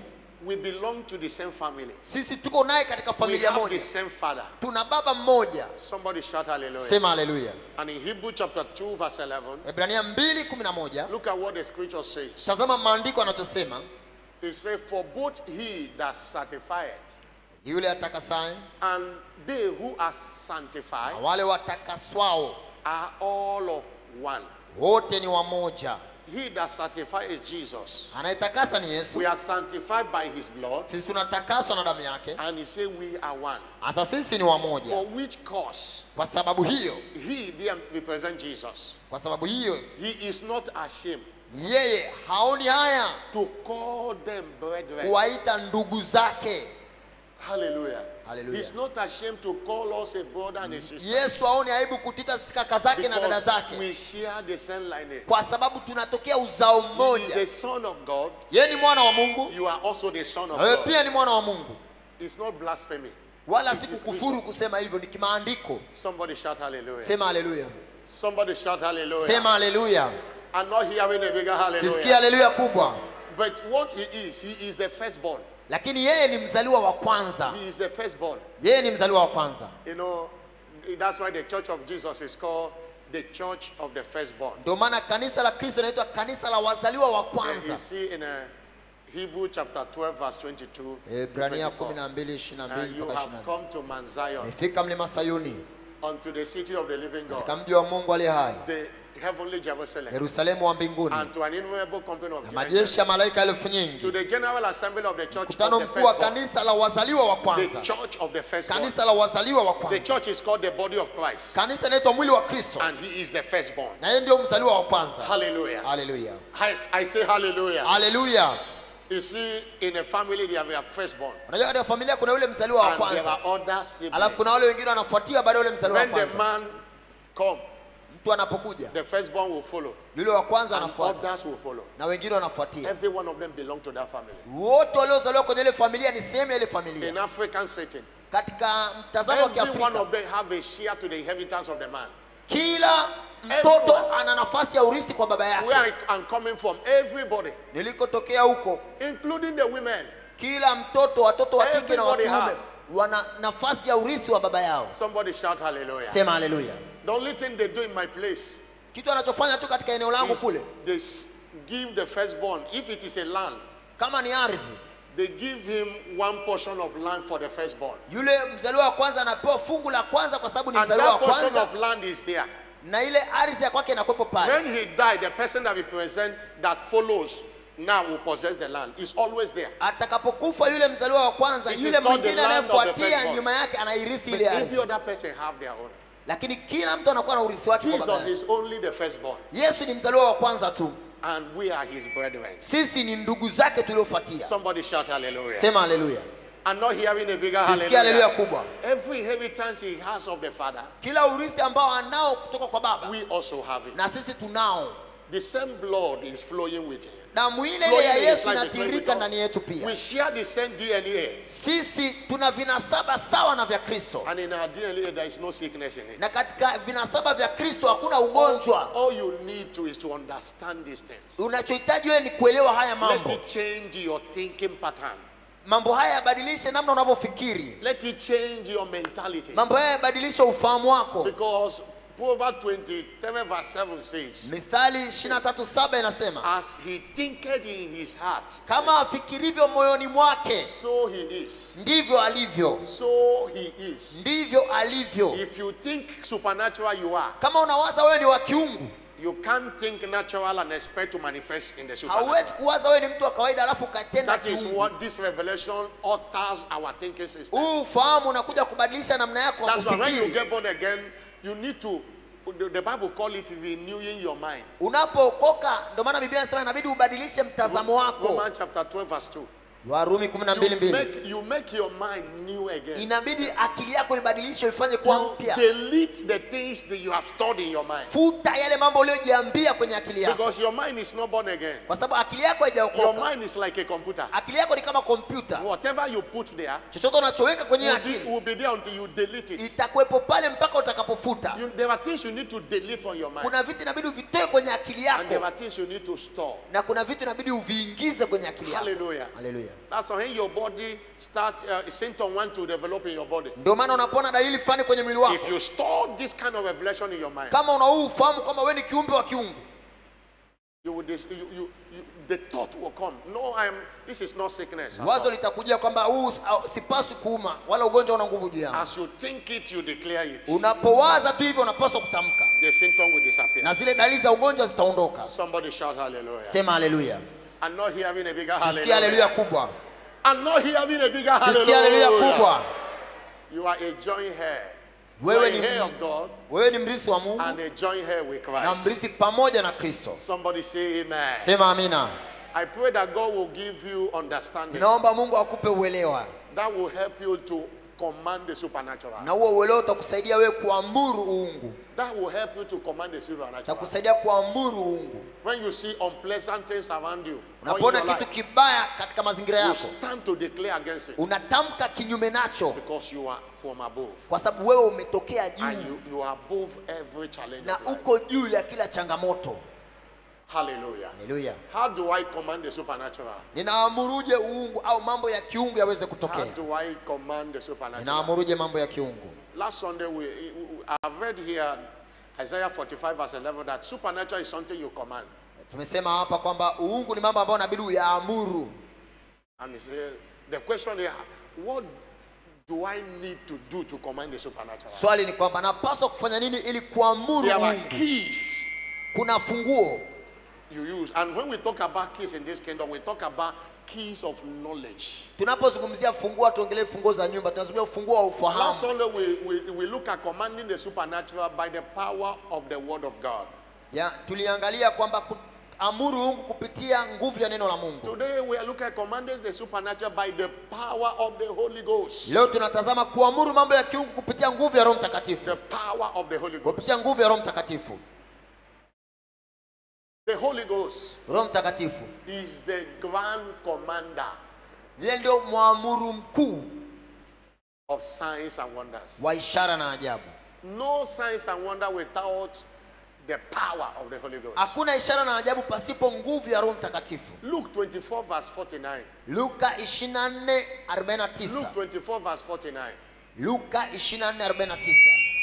we belong to the same family. sisi tuko naye katika We familia have the moja same father. tuna baba mmoja Somebody shout hallelujah. sema haleluya And in Hebrew chapter 2, verse 11, ibrania 2:11 look at what the scripture says. tazama maandiko anachosema It says, For both he that sanctified yule atakasaye and they who are na sanctified wale watakaswao are all of one. wote ni wamoja He that sanctifies is Jesus. anayetakasa ni yesu We are sanctified by his blood, sisi tunatakaswa na damu yake and he said, We are one. hasa sisi ni wamoja For which cause kwa sababu hiyo he there represent Jesus. kwa sababu hiyo He is not ashamed yeye haoni haya to call them brethren. kuwaita ndugu zake Hallelujah. Hallelujah. He's not ashamed to call us a brother and a sister. yesu haoni aibu kutita sisi kaka zake na dada Because zake we share the same lineage. kwa sababu tunatokea uzao He is mmoja the son of God. yeye ni mwana wa mungu You are also the son of na wewe God. pia ni mwana wa mungu It's not blasphemy. wala It si is kukufuru kusema hivyo ni kimaandiko Somebody shout hallelujah. sema haleluya Somebody shout hallelujah. sema haleluya I'm not hearing a bigger sisikia hallelujah. haleluya kubwa But what he is, he is the firstborn. lakini yeye ni mzaliwa wa kwanza He is the firstborn. yeye ni mzaliwa wa kwanza You know, that's why the church of Jesus is called the church of the firstborn. ndio maana kanisa la kristo inaitwa kanisa la wazaliwa wa And you kwanza see in uh, Hebrew chapter 12, verse 22. to ibrania 24. 12 And 22 you mpaka have 24 come to Mount Zion, amefika mlima sayuni unto the city of the living katika God, mji wa mungu aliye hai the heavenly Jerusalem, yerusalemu wa mbinguni and to an innumerable company of na angels, majeshi ya malaika elfu to nyingi the general assembly of the church of mkutano the mkuu wa firstborn, kanisa la wazaliwa wa the kwanza church of the firstborn. kanisa la wazaliwa wa The kwanza church is called the body of Christ, kanisa inaitwa mwili wa kristo and he is the firstborn. na yeye ndio mzaliwa wa kwanza Hallelujah. haleluya I, I say hallelujah. haleluya You see, in a family, they have a firstborn, unajua katika familia kuna yule mzaliwa wa and there kwanza are other siblings. alafu kuna wale wengine wanafuatia baada ya yule mzaliwa wa When the kwanza man come, mtu anapokuja the firstborn will follow, yule wa kwanza and anafuata others will follow. na wengine wanafuatia Every one of them belong to that family. wote waliozaliwa kwenye ile familia ni sehemu ya ile familia In African setting, katika mtazamo wa every one kiafrika of them have a share to the inheritance of the man. kila mtoto ana nafasi ya urithi kwa baba Where yake I am coming from, everybody, nilikotokea huko including the women, kila mtoto watoto wa kike na wa Everybody kiume have. wana nafasi ya urithi wa baba yao somebody shout hallelujah. sema haleluya The only thing they do in my place kitu anachofanya tu katika eneo langu is kule they s- give the firstborn, if it is a land, kama ni ardhi they give him one portion of land for the firstborn. yule mzaliwa wa kwanza anapewa fungu la kwanza kwa sababu ni And mzaliwa wa that portion kwanza of land is there. na ile ardhi ya kwake inakuwepo pale When he died, the person that represent that follows now will possess the land. Is always there. atakapokufa yule mzaliwa wa kwanza It is yule called the mwingine land of the anayefuatia firstborn. nyuma yake anairithi But ile every ardhi other person have their own. lakini kila mtu anakuwa na urithi wake kwa baba Jesus yake. is only the firstborn, yesu ni mzaliwa wa kwanza tu and we are his brethren. sisi ni ndugu zake tuliofuatia Somebody shout hallelujah. sema haleluya I'm not hearing a bigger sisikia haleluya hallelujah. kubwa Every inheritance he has of the Father, kila urithi ambao anao kutoka kwa baba we also have it. na sisi tunao The same blood is flowing with him. damu ile ile Flowing ya in his yesu life is flowing with inatiririka us. ndani yetu We pia share the same DNA, sisi tuna vinasaba sawa na vya kristo and in our DNA there is no sickness in it. na katika vinasaba vya kristo hakuna ugonjwa All you need to is to understand these things. unachohitaji wewe ni kuelewa haya Let mambo it change your thinking pattern. mambo haya yabadilishe namna unavyofikiri Let it change your mentality. mambo haya yabadilishe ufahamu wako Because Proverbs 27 verse 7 says, mithali 23:7 inasema As he thinketh in his heart, kama afikirivyo moyoni mwake so he is. ndivyo alivyo So he is. ndivyo alivyo If you think supernatural, you are. kama unawaza wewe ni wa kiungu You can't think natural and expect to manifest in the supernatural. hauwezi kuwaza wewe ni mtu wa kawaida alafu ukatenda That is kiungu what this revelation alters our thinking system. huu ufahamu unakuja kubadilisha namna yako ya That's why when you kufikiri get born again, you need to, the, the Bible call it renewing your mind. unapookoka ndio maana biblia inasema inabidi ubadilishe mtazamo wako Romans chapter 12 verse 2. warumi You 12:2 make, you make your mind new again. inabidi akili yako ibadilishe ifanye kuwa You mpya delete the things that you have stored in your mind. futa yale mambo uliyojiambia kwenye akili yako Because your mind is not born again. kwa sababu akili yako Your haijaokoka mind is like a computer. akili yako ni kama kompyuta Whatever you put there chochote unachoweka kwenye will be, akili will be there until you delete it. itakuwepo pale mpaka utakapofuta You, there are things you need to delete from your mind. kuna vitu inabidi uvitoe kwenye akili And there yako are things you need to store. na kuna vitu inabidi uviingize kwenye akili yako Hallelujah. haleluya That's when your body start uh, symptom want to develop in your body. ndio maana unapoona dalili fulani kwenye mwili If wako you store this kind of revelation in your mind, kama una huu ufahamu kwamba wewe ni kiumbe wa kiungu you will dis- you, you, you, the thought will come. No, I'm. This is not sickness. wazo litakujia kwamba huu au- sipaswi kuuma wala ugonjwa una nguvu juu yangu As you think it, you declare it. unapowaza tu hivyo unapaswa kutamka The symptom will disappear. na zile dalili za ugonjwa zitaondoka Somebody shout hallelujah. sema haleluya I'm not hearing a bigger sisikia haleluya hallelujah. kubwa I'm not hearing a bigger sisikia haleluya hallelujah. kubwa You are a joint heir. You are wewe a ni, heir of God wewe ni mrithi wa mungu and a joint heir with na Christ. mrithi pamoja na kristo Somebody say amen. sema amina I pray that God will give you understanding. ninaomba mungu akupe uelewa That will help you to command the supernatural. na huo uelewa utakusaidia wewe kuamuru uungu That will help you to command the supernatural. utakusaidia kuamuru uungu When you see unpleasant things around you, or in unapoona your kitu life, kibaya katika mazingira you yako stand to declare against it unatamka kinyume nacho because you are from above. kwa sababu wewe umetokea And juu you, you are above every challenge. na of life. uko juu ya kila changamoto Hallelujah. haleluya How do I command the supernatural? ninaamuruje uungu au mambo ya kiungu yaweze How kutokea do I command the supernatural? ninaamuruje mambo ya kiungu Last Sunday, we, we- I've read here Isaiah 45, verse 11, that supernatural is something you command. tumesema hapa kwamba uungu ni mambo ambayo inabidi uyaamuru And it's, uh, the question here, what do I need to do to command the supernatural? swali ni kwamba napaswa kufanya nini ili kuamuru there are uungu keys kuna funguo you use. And when we talk about keys in this kingdom, we talk about keys of knowledge. tunapozungumzia funguo tuongelee funguo za nyumba tunazungumzia ufunguo wa Last ufahamu Sunday, we, we, we look at commanding the supernatural by the power of the word of God. ya tuliangalia kwamba kuamuru uungu kupitia nguvu ya neno la mungu Today, we are looking at commanding the supernatural by the power of the Holy Ghost. leo tunatazama kuamuru mambo ya kiungu kupitia nguvu ya roho mtakatifu The power of the Holy Ghost. kupitia nguvu ya roho mtakatifu The Holy Ghost roho mtakatifu is the grand commander yeye ndio mwamuru mkuu of signs and wonders. wa ishara na ajabu No signs and wonder without the power of the Holy Ghost. hakuna ishara na ajabu pasipo nguvu ya roho mtakatifu Luke 24, verse 49. luka 24 49 Luke 24, verse 49. luka 24 49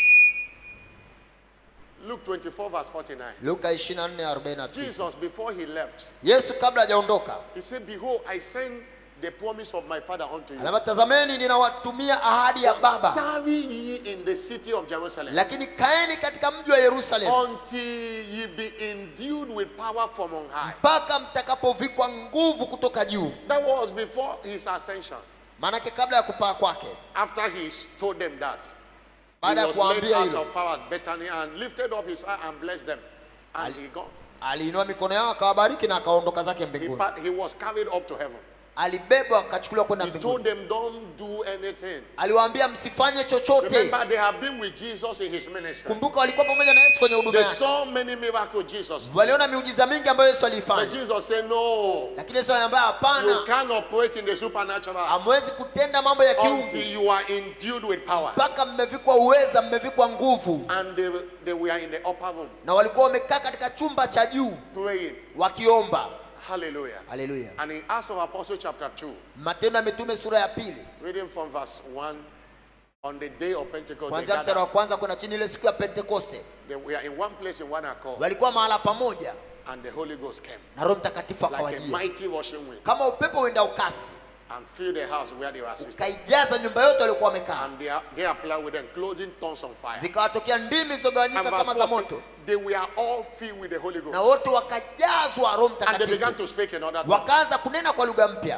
Luke 24, verse 49. luka 24 49 Jesus, before he left, yesu kabla hajaondoka he said, Behold, I send the promise of my Father unto you. anasema tazameni ninawatumia ahadi ya baba Tarry ye in the city of Jerusalem lakini kaeni katika mji wa yerusalemu until ye be endued with power from on high. mpaka mtakapovikwa nguvu kutoka juu That was before his ascension. maanake kabla ya kupaa kwake After he told them that, he baada ya was led kuambia out hilo of power at Bethany and lifted up his eye and blessed them. And he gone. aliinua mikono yao akawabariki na akaondoka zake He, mbinguni pa- he was carried up to heaven. alibebwa akachukuliwa kwenda He mbinguni told them, don't do anything. aliwaambia msifanye chochote Remember, they have been with Jesus in his ministry. kumbuka walikuwa pamoja na yesu kwenye huduma They yake saw many miracles, Jesus. waliona miujiza mingi ambayo yesu But aliifanya Jesus said, no, lakini yesu aliambia you hapana can't operate in the supernatural hamwezi kutenda mambo ya kiungu until you are endued with power. mpaka mmevikwa uweza mmevikwa nguvu And they, they were in the upper room na walikuwa wamekaa katika chumba cha juu praying. wakiomba Hallelujah. haleluya And in Acts of Apostles chapter 2, matendo ya mitume sura ya pili reading from verse 1, on the day of Pentecost, they, kuanzia mstari wa gathered. kwanza kwenda chini ile siku ya pentekoste they were in one place in one accord, walikuwa mahala pamoja and the Holy Ghost came na roho mtakatifu like a akawajia mighty rushing wind kama upepo uenda ukasi and filled the house where they were assisting. ukaijaza nyumba yote waliokuwa wamekaa And they, are, they applied with them, clothing tongues on fire. zikawatokea ndimi And zilizogawanyika verse kama za 4 said, moto they were all filled with the Holy na Ghost. wote wakajazwa roho And they began mtakatifu to speak in other tongues. wakaanza kunena kwa lugha mpya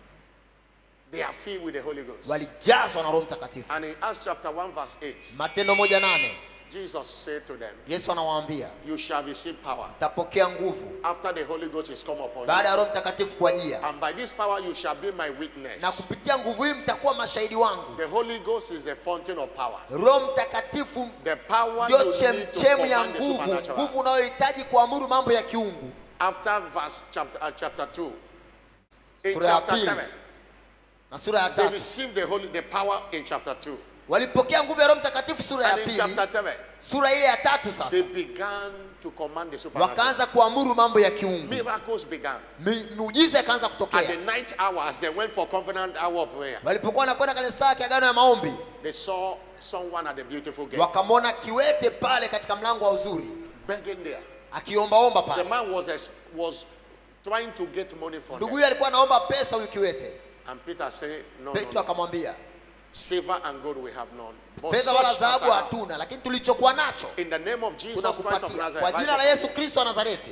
They are filled with the Holy Ghost. walijazwa na roho mtakatifu And in Acts chapter 1, verse 8, matendo moja nane Jesus said to them, yesu anawaambia You shall receive power tapokea nguvu after the Holy Ghost is come upon baada you. ya roho mtakatifu kuajia And by this power you shall be my witness. na kupitia nguvu hii mtakuwa mashahidi wangu The Holy Ghost is a fountain of power. roho mtakatifu The power ndio you need to chemchemu ya command the nguvu supernatural. nguvu unayohitaji kuamuru mambo ya kiungu After verse chapter, uh, chapter 2, in Sura ya chapter pili. 7, na sura ya they tatu received the holy the power in chapter 2. walipokea nguvu ya roho mtakatifu sura ya And in pili chapter 3, sura ile ya tatu sasa they began to command the supernatural. wakaanza kuamuru mambo ya kiungu Miracles began. Mi- miujiza ikaanza At the kutokea night hours, they went for covenant hour of prayer. walipokuwa wanakwenda kwenye saa ya kiagano ya maombi They saw someone at the beautiful gate wakamwona kiwete pale katika mlango wa uzuri begging there. akiombaomba The pale man was ex- was trying to get money from ndugu them. huyu alikuwa anaomba pesa huyu kiwete And Peter said, No, no, petro no. akamwambia Silver and gold we have none. But fedha such wala as I dhahabu have, hatuna lakini tulichokuwa nacho in the name of Jesus Christ of tunakupatia Nazareth, kwa jina la rise yesu kristo wa nazareti up.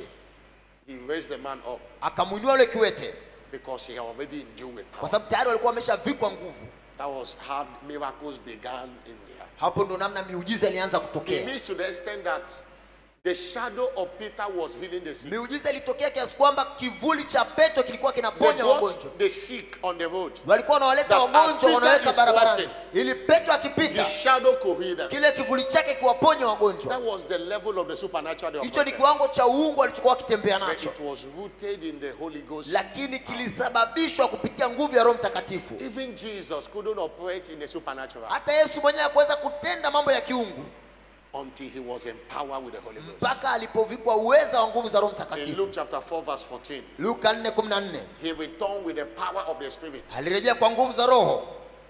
he raised the man up akamwinua yule kiwete because he had already endued with kwa power. sababu tayari walikuwa wameshavikwa nguvu That was how miracles began in there. hapo ndo namna miujiza ilianza It kutokea is to the extent that the shadow of Peter was healing the sick. miujiza ilitokea kiasi kwamba kivuli cha petro kilikuwa They kinaponya wagonjwa brought the sick on the road. walikuwa wanawaleta That as wagonjwa Peter wanaweka is barabarani crossing, ili petro akipita His shadow could heal them. kile kivuli chake kiwaponya That wagonjwa was the level of the supernatural they hicho ni operated. kiwango cha uungu alichokuwa akitembea But nacho it was rooted in the Holy Ghost. lakini kilisababishwa kupitia nguvu ya roho mtakatifu Even Jesus couldn't operate in the supernatural hata yesu mwenyewe hakuweza kutenda mambo ya kiungu until he was empowered with the Holy Ghost. mpaka alipovikwa uweza wa nguvu za roho In mtakatifu Luke chapter 4, verse 14, luka 4:14 he returned with the power of the Spirit alirejea kwa nguvu za roho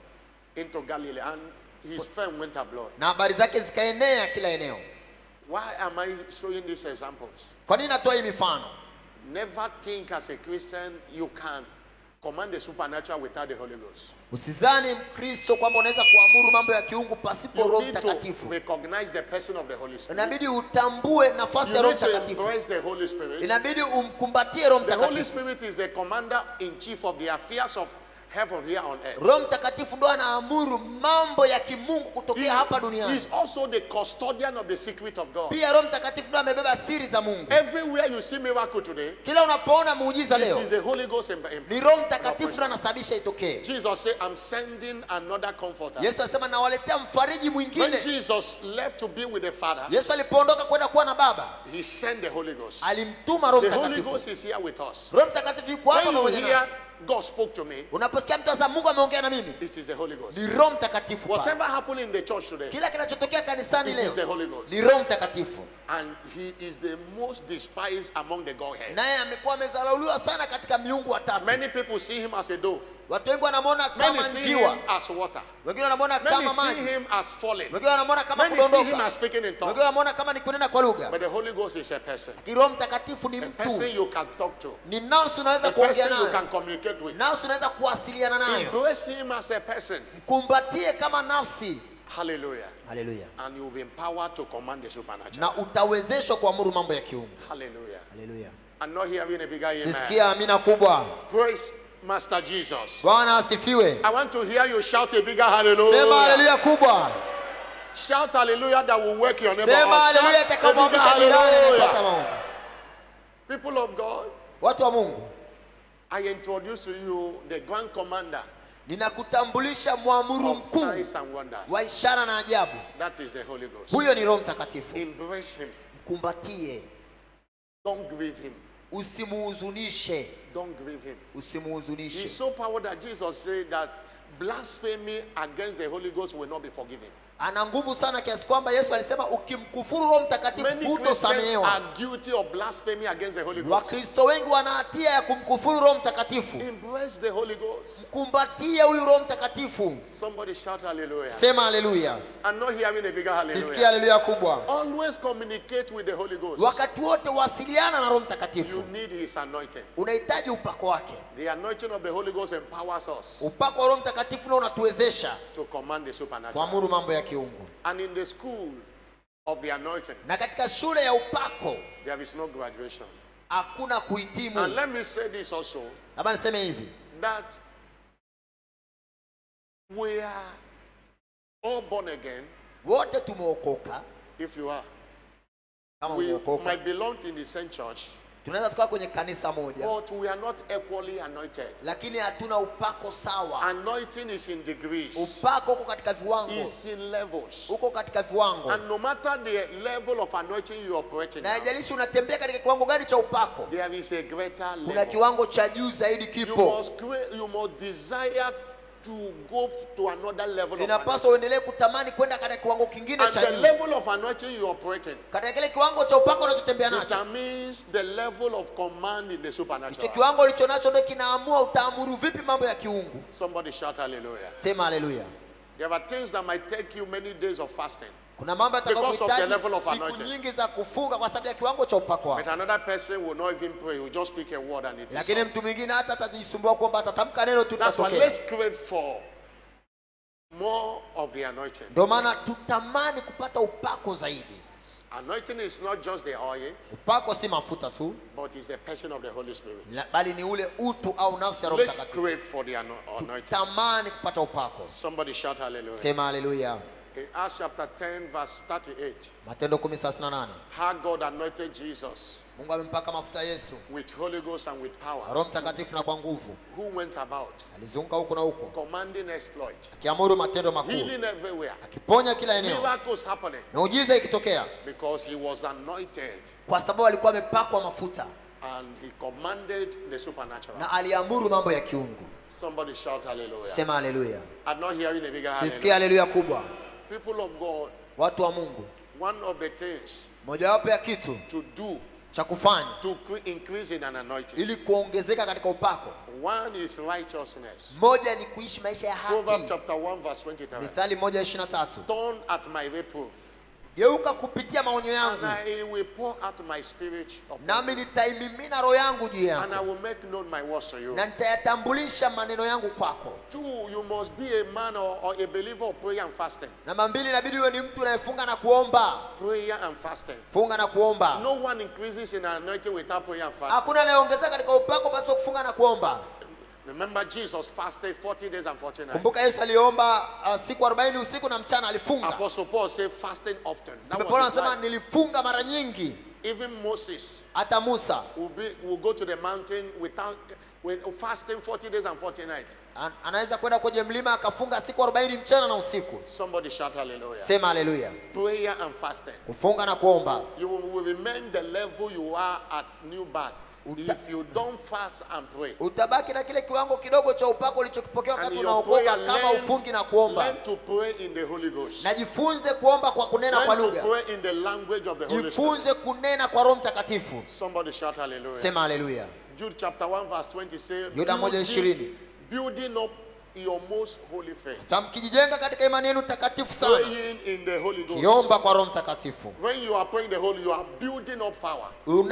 into Galilee and his fame went abroad. na habari zake zikaenea kila eneo Why am I showing these examples? kwa nini natoa hii mifano Never think as a Christian you can command the supernatural without the Holy Ghost. usizani mkristo kwamba unaweza kuamuru mambo ya kiungu pasipo You roho need to mtakatifu recognize the person of the Holy Spirit. inabidi utambue nafasi ya You roho need to mtakatifu embrace the Holy Spirit. inabidi umkumbatie roho The Holy mtakatifu Spirit is the commander in chief of the affairs of heaven here on earth. roho mtakatifu ndo anaamuru mambo ya kimungu kutokea hapa He duniani is also the custodian of the secret of God. pia roho mtakatifu ndo amebeba siri za mungu Everywhere you see miracle today, kila unapoona muujiza it leo is the Holy Ghost. in- in- ni roho mtakatifu ndo anasababisha itokee Jesus said, I'm sending another comforter. yesu alisema nawaletea mfariji When mwingine Jesus left to be with the Father, yesu alipoondoka kwenda kuwa na baba he sent the Holy Ghost. alimtuma roho The Holy mtakatifu Ghost is here with us. roho mtakatifu yuko hapa When you pamoja hear nasi God spoke to me, unaposikia mtu asa mungu ameongea na mimi it is the Holy Ghost. ni roho mtakatifu pale. Whatever happened in the church today, kila kinachotokea kanisani it is the leo Holy Ghost. ni roho mtakatifu And he is the most despised among the Godhead. naye amekuwa amezalauliwa sana katika miungu watatu Many people see him as a dove. watu wengi wanamwona Many kama see njiwa him as water. wengine wanamwona Many kama see maji him as falling. wengine wanamwona kama Many see him kudondoka as speaking in wengine tongues. wanamwona kama ni kunena kwa lugha But the Holy Ghost is a person. Lakini roho mtakatifu ni A person mtu you can talk to. ni nafsi unaweza A kuongea person you nayo can communicate with. nafsi unaweza kuwasiliana nayo Embrace him as a person. mkumbatie kama nafsi Hallelujah. haleluya And you'll be empowered to command the supernatural. na utawezeshwa kuamuru mambo ya kiungu Hallelujah. haleluya I'm not hearing a bigger amen. sisikia amina kubwa Praise Master Jesus. bwana asifiwe I want to hear you shout a bigger sema hallelujah. haleluya kubwa Shout hallelujah that will work your neighbor. sema out. haleluya Shout a bigger itakaomwamsha jirani anayepata hallelujah. maombi People of God, watu wa mungu I introduce to you the grand commander ninakutambulisha mwamuru of mkuu signs and wonders. wa ishara na ajabu That is the Holy Ghost. huyo ni roho mtakatifu Embrace him. mkumbatie Don't grieve him. usimuhuzunishe Don't grieve him. He's usimuhuzunishe so powerful that Jesus said that blasphemy against the Holy Ghost will not be forgiven. ana nguvu sana kiasi kwamba yesu alisema ukimkufuru roho mtakatifu Many Christians hutosamehewa are guilty of blasphemy against the Holy Ghost. wakristo wengi wana hatia ya kumkufuru roho mtakatifu Embrace the Holy Ghost. kumbatie huyu roho mtakatifu Somebody shout hallelujah. sema haleluya I'm not hearing a bigger sisikia hallelujah. haleluya kubwa Always communicate with the Holy Ghost. wakati wote wasiliana na roho You mtakatifu need his anointing. unahitaji upako wake The anointing of the Holy Ghost empowers us upako wa roho mtakatifu ndio unatuwezesha to command the supernatural. kuamuru mambo ya kiungu And in the school of the anointing, na katika shule ya upako there is no graduation. hakuna And kuhitimu let me say this also labda niseme hivi that we are all born again wote tumeokoka if you are. kama We umeokoka might belong in the same church, tunaweza tukawa kwenye kanisa moja but we are not equally anointed. lakini hatuna upako sawa Anointing is in degrees, upako uko katika viwango is in levels. uko katika viwango And no matter the level of anointing you operate in, na now, haijalishi unatembea katika kiwango gani cha upako there is a greater kuna level. kiwango cha juu zaidi You kipo must, create, you must desire to go f- to another level of inapaswa anointing. uendelee kutamani kwenda katika kiwango kingine And cha the juu level of anointing you operate in katika kile kiwango cha upako unachotembea nacho determines the level of command in the hicho supernatural. kiwango ulicho nacho ndio kinaamua utaamuru vipi mambo ya kiungu Somebody shout hallelujah. sema haleluya There are things that might take you many days of fasting. kuna mambo Because of the yatakayohitaji level of siku anointing. nyingi za kufunga kwa sababu ya kiwango cha upako But wako another person will not even pray, he will just speak a word and it is lakini so. mtu mwingine hata atajisumbua kwamba atatamka neno tu That's why tatokea let's crave for more of the anointing. ndio maana tutamani kupata upako zaidi Anointing is not just the oil, upako si mafuta tu but it's the person of the Holy Spirit. la- bali ni ule utu au nafsi ya roho Let's mtakatifu crave for the ano- anointing. tamani kupata upako Somebody shout hallelujah. sema haleluya In Acts chapter 10, verse 38, matendo 10:38 how God anointed Jesus mungu amempaka mafuta yesu with Holy Ghost and with na power, roho mtakatifu na kwa nguvu who went about alizunguka huku na huku commanding exploit, akiamuru matendo makuu healing everywhere, akiponya kila eneo miracles happening, miujiza ikitokea because he was anointed kwa sababu alikuwa amepakwa mafuta and he commanded the supernatural. na aliamuru mambo ya kiungu Somebody shout hallelujah. sema haleluya I'm not hearing a bigger sisikia hallelujah. haleluya kubwa People of God, watu wa mungu one of the things mojawapo ya kitu to do cha kufanya to cre- increase in an anointing, ili kuongezeka katika upako one is righteousness. moja ni kuishi maisha ya Proverbs haki chapter 1, verse 23. mithali moja ishiri na tatu Turn at my reproof, geuka kupitia maonyo and yangu I will pour out my spirit upon nami you, nitaimimina roho yangu juu and I yako will make known my words to you. na nitayatambulisha maneno yangu kwako Two, you must be a man or, or a believer of prayer and fasting. namba mbili inabidi uwe ni mtu unayefunga na kuomba Prayer and fasting. funga na kuomba No one increases in anointing without prayer and fasting. hakuna anayeongezeka katika upako basi wa kufunga na kuomba Remember, Jesus fasted 40 days and 40 nights. kumbuka yesu aliomba uh, siku 40 usiku na mchana alifunga Apostle Paul said fasting often. That Mtume paulo was his anasema life. nilifunga mara nyingi Even Moses hata musa will, be, will go to the mountain without with fasting 40 days and 40 nights. An- anaweza kwenda kwenye mlima akafunga siku 40 mchana na usiku Somebody shout hallelujah. sema haleluya Prayer and fasting. kufunga na kuomba You will, will remain the level you are at new birth Uta- if you don't fast and pray. utabaki na kile kiwango kidogo cha upako ulichokipokea And wakati in your prayer, unaokoka kama learn, ufungi na kuomba learn to pray in the Holy Ghost. najifunze kuomba kwa kunena kwa Learn to lugha pray in the language of the Holy Spirit. jifunze kunena kwa roho mtakatifu Somebody shout hallelujah. sema haleluya Jude chapter 1 verse 20 says, Yuda moja ishirini. building up your most holy faith. sasa mkijijenga katika imani yenu takatifu sana Praying in the Holy Ghost. kiomba kwa roho mtakatifu When you are praying the Holy, you are building up power.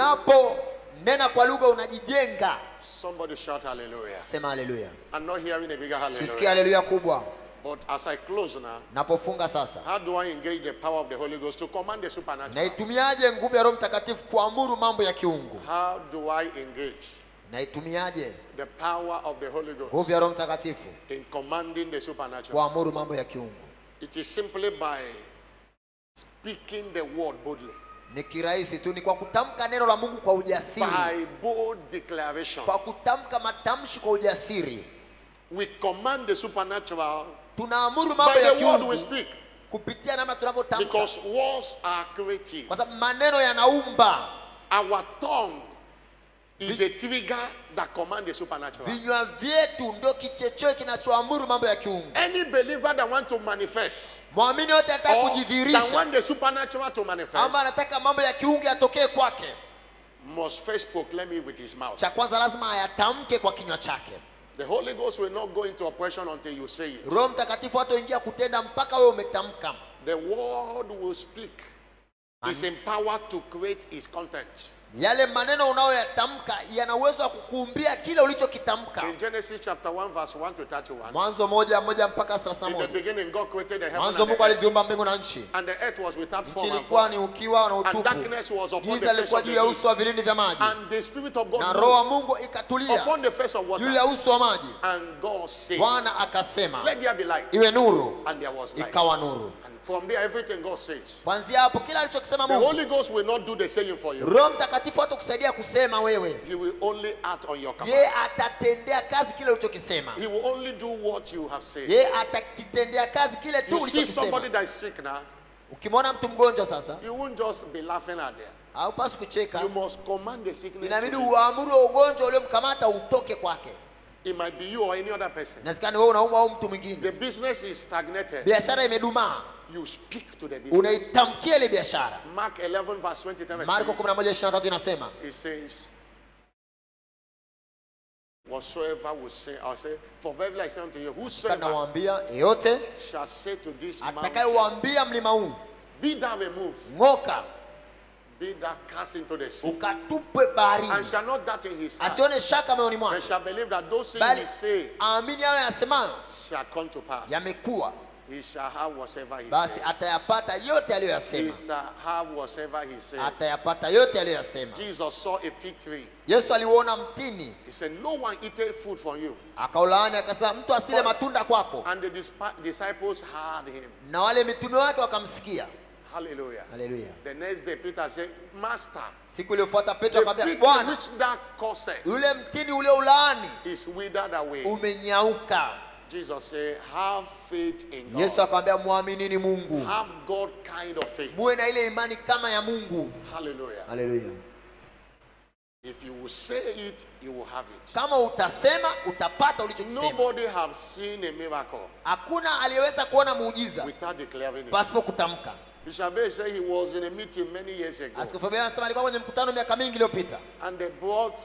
unaponena kwa lugha unajijenga Somebody shout hallelujah. sema haleluya I'm not hearing a bigger sisikia hallelujah. haleluya kubwa But as I close now, napofunga sasa how do I engage the power of the Holy Ghost to command the supernatural? naitumiaje nguvu ya roho mtakatifu kuamuru mambo ya kiungu How do I engage naitumiaje the power of the Holy Ghost nguvu ya roho mtakatifu in commanding the supernatural? kuamuru mambo ya kiungu It is simply by speaking the word boldly, ni kirahisi tu ni kwa kutamka neno la mungu kwa ujasiri by bold declaration. kwa kutamka matamshi kwa ujasiri We command the supernatural tunaamuru mambo by ya the word kiungu we speak kupitia namna tunavyotamka because words are creative. kwa sababu maneno yanaumba Our tongue is a trigger that commands the supernatural. vinywa vyetu ndio kichechoe kinachoamuru mambo ya kiungu Any believer that want to manifest mwamini yote anataka or that kujidhihirisha want the supernatural to manifest ama anataka mambo ya kiungu yatokee kwake must first proclaim it with his mouth. cha kwanza lazima ayatamke kwa kinywa chake The Holy Ghost will not go into operation until you say it. roho mtakatifu hataingia kutenda mpaka wewe umetamka The word will speak. Is empowered to create its content. yale maneno unayoyatamka yana uwezo wa kukuumbia kile ulichokitamka In Genesis chapter 1, verse 1 to 31, mwanzo moja moja mpaka thelathini in na the moja beginning, God created the heaven mwanzo and mungu the earth, aliziumba mbingu na nchi and the earth was without form nchi and ilikuwa void, ni ukiwa na and utupu darkness was upon the giza face lilikuwa of juu the ya deep, uso wa vilindi vya maji and the Spirit of God na roho wa moved mungu ikatulia upon the face of juu water, ya uso wa maji and God said, bwana akasema Let there be light, iwe nuru and there was light. ikawa nuru And from there, everything God says. kwanzia hapo kila alichokisema The mungu Holy Ghost will not do the saying for you. roho mtakatifu hata kusaidia kusema wewe He will only act on your command. ye atatendea kazi kile ulichokisema He will only do what you have said. ye atakitendea kazi kile tu You see somebody ulichokisema that is sick now, ukimwona mtu mgonjwa sasa you won't just be laughing at them. haupasi kucheka You must command the sickness. inabidi To leave. uamuru wa ugonjwa uliomkamata utoke kwake It might be you or any other person. inawezekana wewe unaumwa au mtu mwingine The business is stagnated. biashara imedumaa You speak to the business. unaitamkia ile biashara Mark 11, verse 23. marko says, 11:23 inasema It says, Whatsoever will say, I'll say, for verily I say unto you, whosoever nawaambia yeyote shall say to this mountain, atakayeuambia mlima huu Be thou removed, ng'oka be thou cast into the sea, ukatupwe baharini and shall not doubt in his heart, asione shaka moyoni and mwake shall believe that those things bali he say aamini hayo yasemayo shall come to pass. yamekuwa He shall have whatsoever he basi says. atayapata yote He aliyoyasema shall have whatsoever he says. atayapata yote aliyoyasema Jesus saw a fig tree. yesu aliuona mtini He said, No one eateth food from you. akaulaani akasema mtu asile matunda kwako And the dispi- disciples heard him. na wale mitume wake wakamsikia Hallelujah. haleluya The next day, Peter said, Master, siku iliyofuata petro the akamwambia fig tree bwana which thou causest yule mtini ule ulaani is withered away. umenyauka Jesus said, Have faith in God. yesu akamwambia mwaminini mungu Have God kind of faith. muwe na ile imani kama ya mungu Hallelujah. haleluya If you will say it, you will have it. kama utasema utapata ulichokisema Nobody have seen a miracle hakuna aliyeweza kuona muujiza without declaring it. pasipo kutamka Bishop Bay said he was in a meeting many years ago askofu Bea anasema alikuwa kwenye mkutano miaka mingi iliyopita and they brought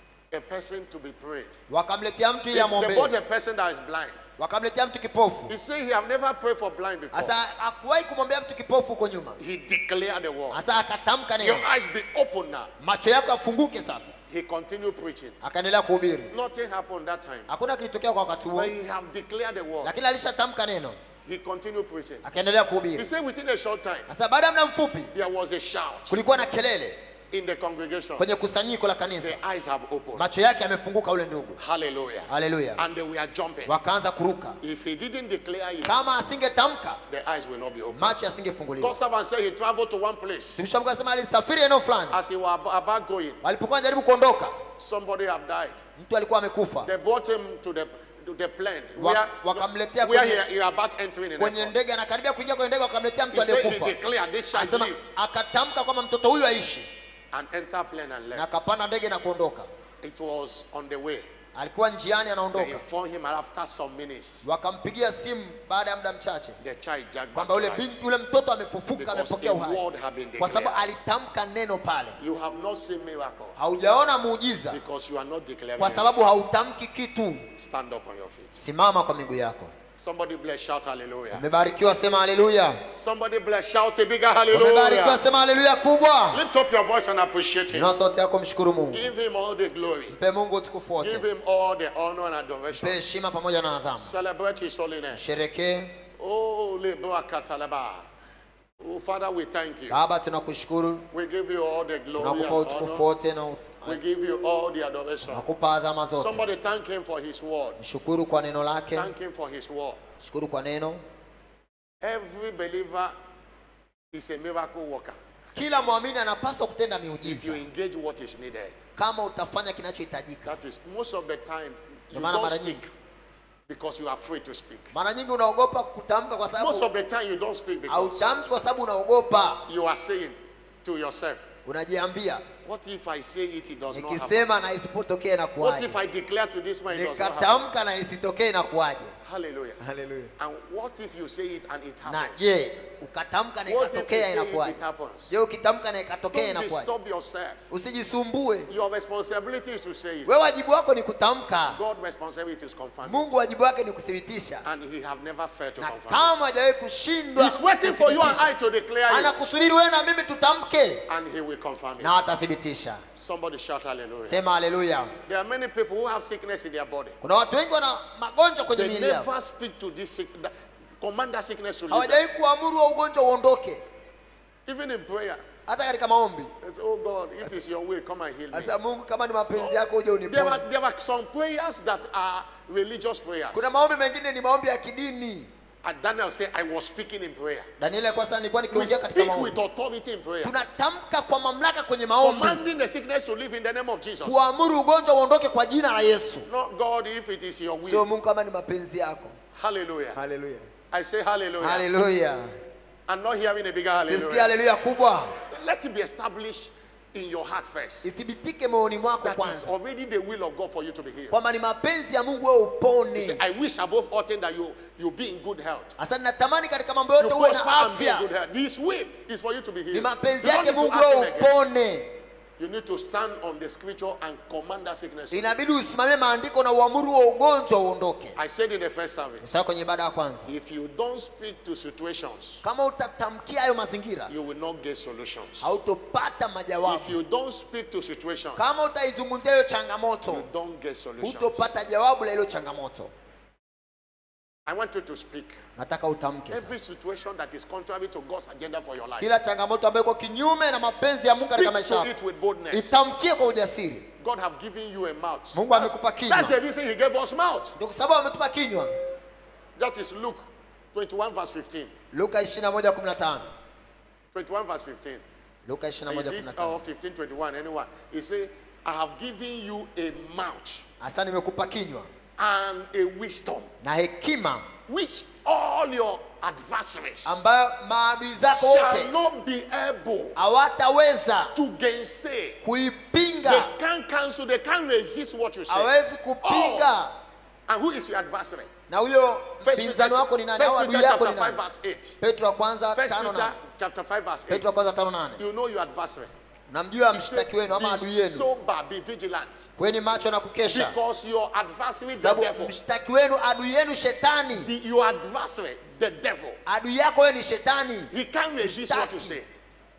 a person to be prayed. wakamletea mtu They, ili they brought amwombee a person that is blind. wakamletea mtu kipofu He said he have never prayed for blind before. sasa hakuwahi kumwombea mtu kipofu huko nyuma He declared the word. sasa akatamka Your neno eyes be open now. macho yako yafunguke sasa He continued preaching. akaendelea kuhubiri Nothing happened that time. hakuna kilitokea kwa wakati huo But he have declared the word. lakini alishatamka neno He continued preaching. akaendelea He kuhubiri said within a short time, sasa baada ya muda mfupi there was a shout kulikuwa na kelele in the congregation. kwenye kusanyiko la kanisa The eyes have opened. macho yake yamefunguka ule ndugu Hallelujah. haleluya And they were jumping. wakaanza kuruka If he didn't declare it, kama asingetamka the eyes will not be open. macho yasingefunguliwa God servant said he traveled to one place. mtumishi wa Mungu anasema alisafiri eneo fulani As he was ab- about going, walipokuwa anajaribu kuondoka somebody have died. mtu alikuwa amekufa They brought him to the to the plane Wa- where, wakamletea where kwenye- he, he about entering in kwenye airport. ndege anakaribia kuingia kwenye ndege wakamletea mtu He said he aliyekufa declared this shall anasema live akatamka kwamba mtoto huyu aishi and enter plane and na left. akapanda ndege na kuondoka It was on the way. alikuwa njiani They anaondoka informed him after some minutes. wakampigia simu baada ya muda mchache The child jacked back kwamba to yule life. binti yule mtoto amefufuka Because amepokea a uhai word had been kwa sababu declared. alitamka neno pale You have not seen miracle haujaona muujiza because you are not declaring. kwa it. sababu hautamki kitu Stand up on your feet. simama kwa miguu yako Somebody bless, shout hallelujah. umebarikiwa sema haleluya Somebody bless, shout a bigger umebarikiwa hallelujah. sema haleluya kubwa Lift up your voice and appreciate him. inua sauti yako mshukuru mungu Give him all the glory. mpe mungu utukufu wote Give him all the honor and mpe adoration. heshima pamoja na adhamu Celebrate his holiness. sherekee Oh, Lebra Katalaba. Oh, Father, we thank you. baba tunakushukuru We give you all the glory and tunakupa utukufu honor. wote na We give you all the adoration. tunakupa adhama zote Somebody thank him for his word. mshukuru kwa neno lake Thank him for his word. shukuru kwa neno Every believer is a miracle worker. kila mwamini anapaswa kutenda If you miujiza engage what is needed, kama utafanya kinachohitajika that is most of the time you Ndio maana don't mara speak nyingi because you are afraid to speak. mara nyingi unaogopa kutamka kwa Most sababu of the time you don't speak because hautamki kwa sababu unaogopa you are saying to yourself, unajiambia What if I say it, it does not happen? nikisema na isipotokee na What kuwaje if I declare to this man, it does not happen? nikatamka na isitokee na kuwaje Hallelujah. haleluya And what if you say it and it na happens? je ukatamka na What if you ikatokea say it, it inakuwaje happens? je ukitamka na ikatokea Don't inakuwaje disturb yourself. usijisumbue Your responsibility is to say it. wewe wajibu wako ni kutamka God's responsibility is confirmed. mungu wajibu wake ni kuthibitisha And he have never failed to na confirm. kama hajawahi kushindwa He's waiting for you and kuthibitisha, I to declare it. anakusubiri wewe na mimi tutamke And he will confirm it. na atathibitisha Somebody shout hallelujah. sema haleluya There are many people who have sickness in their body. kuna watu wengi wana magonjwa kwenye They miili yao never speak to this sick, that- command that sickness to leave. them. hawajawahi kuamuru wa ugonjwa uondoke Even in prayer, hata katika maombi they say, Oh God, if it's your will, come and heal me. sasa mungu kama ni mapenzi yako uje There uniponye are, there are some prayers that are religious prayers. kuna maombi mengine ni maombi ya kidini And Daniel said, I was speaking in prayer. danieli kwa sasa nilikuwa We nikiongea katika speak with maombi authority in prayer. tunatamka kwa mamlaka kwenye maombi Commanding the sickness to live in the name of Jesus. kuamuru ugonjwa uondoke kwa jina la yesu Not God, if it is your sio will. mungu kama ni mapenzi yako Hallelujah. haleluya I say hallelujah. haleluya I'm not hearing a bigger sisikia hallelujah. haleluya kubwa Let it be established in your heart first ithibitike moyoni mwako that is kwanza already the will of God for you to be healed. kwamba ni mapenzi ya mungu wewe He said, upone I wish above all things that you you be in good health. hasa natamani katika mambo You yote uwe prosper na and be in good afya health. His will is for you to be healed. ni mapenzi You don't yake need to mungu ask wewe him again. upone You need to stand on the scripture and command that sickness. inabidi usimamie maandiko na uamuru wa ugonjwa uondoke I said in the first service, sasa kwenye ibada ya kwanza if you don't speak to situations, kama utatamkia hayo mazingira you will not get solutions. hautopata If majawabu you don't speak to situations, kama utaizungumzia hiyo you changamoto don't get solutions. hutopata jawabu la hilo changamoto I want you to speak. nataka utamke sasa. Every situation that is contrary to God's agenda for your life, kila changamoto ambayo iko kinyume na mapenzi ya mungu katika speak maisha to yako it with boldness. itamkie kwa ujasiri God have given you a mouth. Mungu amekupa kinywa. That's the reason He gave us mouth. ndio kwa sababu ametupa kinywa That is Luke 21 verse 15. luka 21:15 21 verse 15. luka Is it 21:15 or 15, 21, anyone? He said, I have given you a mouth hasa nimekupa kinywa and a wisdom na hekima which all your adversaries ambayo maadui zako shall wote not be able hawataweza to gainsay. They kuipinga can't cancel, they can't resist what you say. hawezi kupinga And who is your adversary? na huyo First mpinzani wako ni nani First au Peter adui yako chapter ni 5 nani verse 8. petro wa kwanza First tano Peter nane chapter 5 verse 8. petro wa kwanza tano nane You know your adversary. namjua He said, mshtaki wenu ama be adui yenu sober, be vigilant. kweni macho na kukesha Because your adversary, the sababu devil, mshtaki wenu adui yenu shetani the, your adversary, the devil, adui yako wewe ni shetani he can't resist what you Mshtaki. say.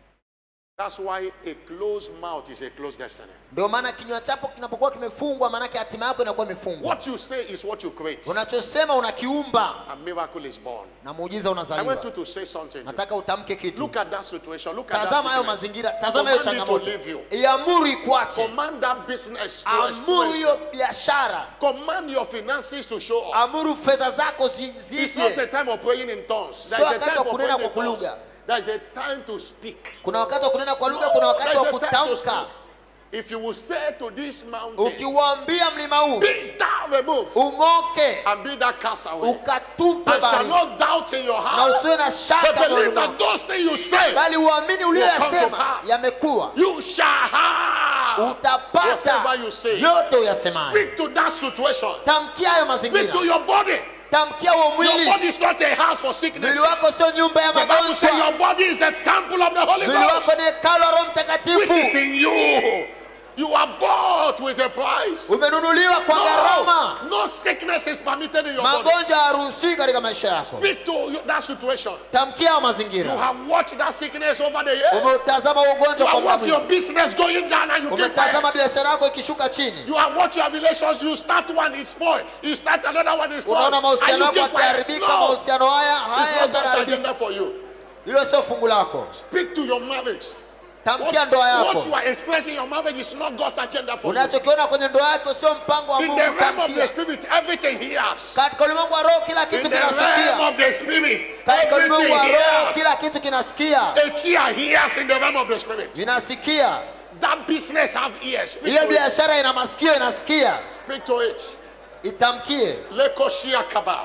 That's why a closed mouth is a closed destiny. ndio maana kinywa chako kinapokuwa kimefungwa maanake hatima yako inakuwa imefungwa What you say is what you create. unachosema unakiumba A miracle is born. na muujiza I want unazaliwa you to say something. to nataka utamke kitu Look at that situation. Look at that tazama hayo sickness. mazingira tazama hiyo Command it to changamoto leave you. iamuru ikwache Command that business to amuru exploit. hiyo biashara Command your finances to show up. amuru fedha zako zi- It's not a zije time of praying in tongues. There Sio is a wakati time wa for kunena praying in kwa tongues. lugha. There is a time to speak. kuna wakati wa kunena kwa lugha kuna wakati There wa is a time to kutamka speak. If you will say to this mountain, ukiuambia mlima huu be thou removed ung'oke and be thou cast away, ukatupe and shall bali not doubt in your na heart, usiwe na but shaka moyoni believe mwako that those things you say, bali uamini come to uliyoyasema pass. yamekuwa you shall have utapata whatever you say. yote uyasemayo Speak to that situation. tamkia hayo Speak to mazingira your body. tamkia huo Your mwili body is not a house for sickness. mwili wako sio nyumba ya The Bible says magonjwa your body is a temple of the Holy mwili Ghost. wako ni hekalo la roho which is mtakatifu in you. You are bought with a price. umenunuliwa kwa gharama No, no sickness is permitted in your body. magonjwa hayaruhusiwi katika maisha yako Speak to you- that situation. tamkia hayo You mazingira have watched that sickness over the years. umeutazama You ugonjwa kwa have muda watched your mwingi business going down and you keep umetazama quiet. biashara yako ikishuka chini You have watched your relations. You start one is spoiled. You start another one is spoiled. unaona And mahusiano you yako keep quiet. yakiharibika No, mahusiano haya it's haya not God's yataharibika agenda for you. hilo sio fungu lako Speak to your marriage. tamkia ndoa What, yako what you are expressing in your marriage is not God's agenda for you. unachokiona kwenye ndoa yako sio mpango wa In mungu the realm of the tamkia spirit, everything hears. katika ulimwengu wa roho kila In kitu the realm kinasikia of the spirit, katika ulimwengu everything wa roho hears. kila kitu kinasikia A chair hears in the realm of the spirit. vinasikia That business have ears. Speak ile to it. biashara ina masikio inasikia Speak to it. itamkie Lekoshia kaba.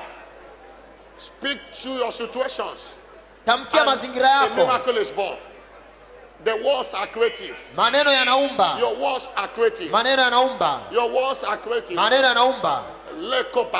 Speak to your situations. tamkia And mazingira A yako miracle is born. The words are creative. maneno yanaumba Your words are creative. maneno yanaumba Your words are creative. maneno yanaumba Lekoba.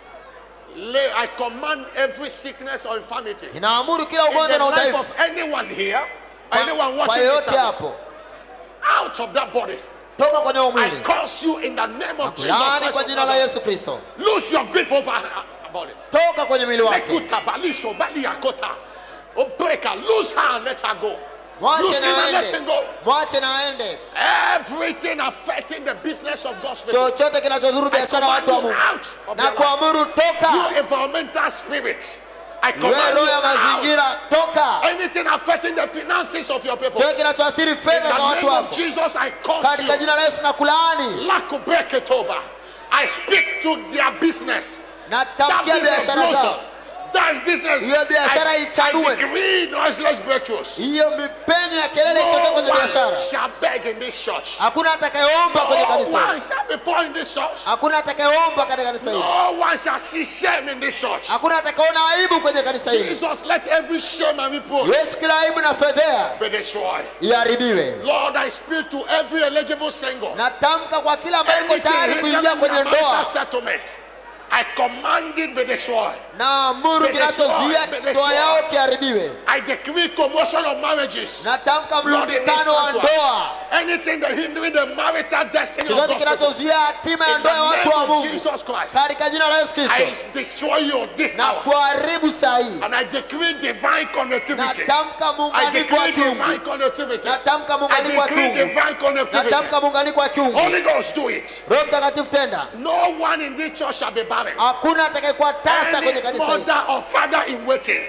Le, I command every sickness or infirmity in inaamuru kila the ugonjwa na life udhaifu of anyone here, kwa anyone kwa watching this yeyote service, hapo out of that body. toka kwenye huo I mwili curse you in the name of Jesus laani Christ. kwa of jina la Nazareth. yesu kristo Lose your grip over her body. toka kwenye mwili wake Lekuta, balisho, baliakota. Oh, break her. Lose her and let her go. mwache Lose him na and let him aende go. mwache na aende Everything affecting the business of God's people. chochote kinachodhuru I biashara ya command watu wa you mungu out of na their life. kuamuru toka You environmental spirit. I wewe command roho you ya out. mazingira toka Anything affecting the finances of your people. chochote kinachoathiri In fedha za the watu name of wako Jesus, I curse katika you. jina la yesu na kulaani Lakubeketoba. I speak to their business. That natamkia business biashara blossom. zao that business. Hiyo biashara I, ichanue. I decree noiseless breakthroughs. hiyo mipenyo ya kelele itoke No kwenye one biashara shall beg in this church. hakuna atakayeomba kwenye No kanisa one hili. shall be poor in this church. hakuna atakayeomba katika kanisa hili No one shall see shame in this church. hakuna atakayeona aibu kwenye kanisa hili Jesus, let every shame and reproach yesu kila aibu na fedhea be destroyed. iharibiwe Lord, I speak to every eligible single. natamka kwa kila ambaye iko Anything tayari kuingia hindering kwenye their marital ndoa settlement, I command it be destroyed. na amuru Be destroyed, kinachozuia be ndoa destroyed. yao kiharibiwe I decree commotion of marriages. natamka Lord, in this mlundikano wa sanctuary, ndoa anything that hindering the marital destiny of chochote God's people, kinachozuia hatima ya in the ndoa ya watu name wa of mungu Jesus Christ, katika jina la yesu I kristo destroy you this na hour. kuharibu saa hii And I decree divine connectivity. natamka I muunganiko wa decree kiungu divine connectivity. natamka I muunganiko wa decree kiungu divine connectivity. natamka muunganiko wa kiungu Holy Ghost, do it. roho mtakatifu tenda No one in this church shall be barren. hakuna atakayekuwa tasa kwenye Any kanisa hili mother or father in waiting.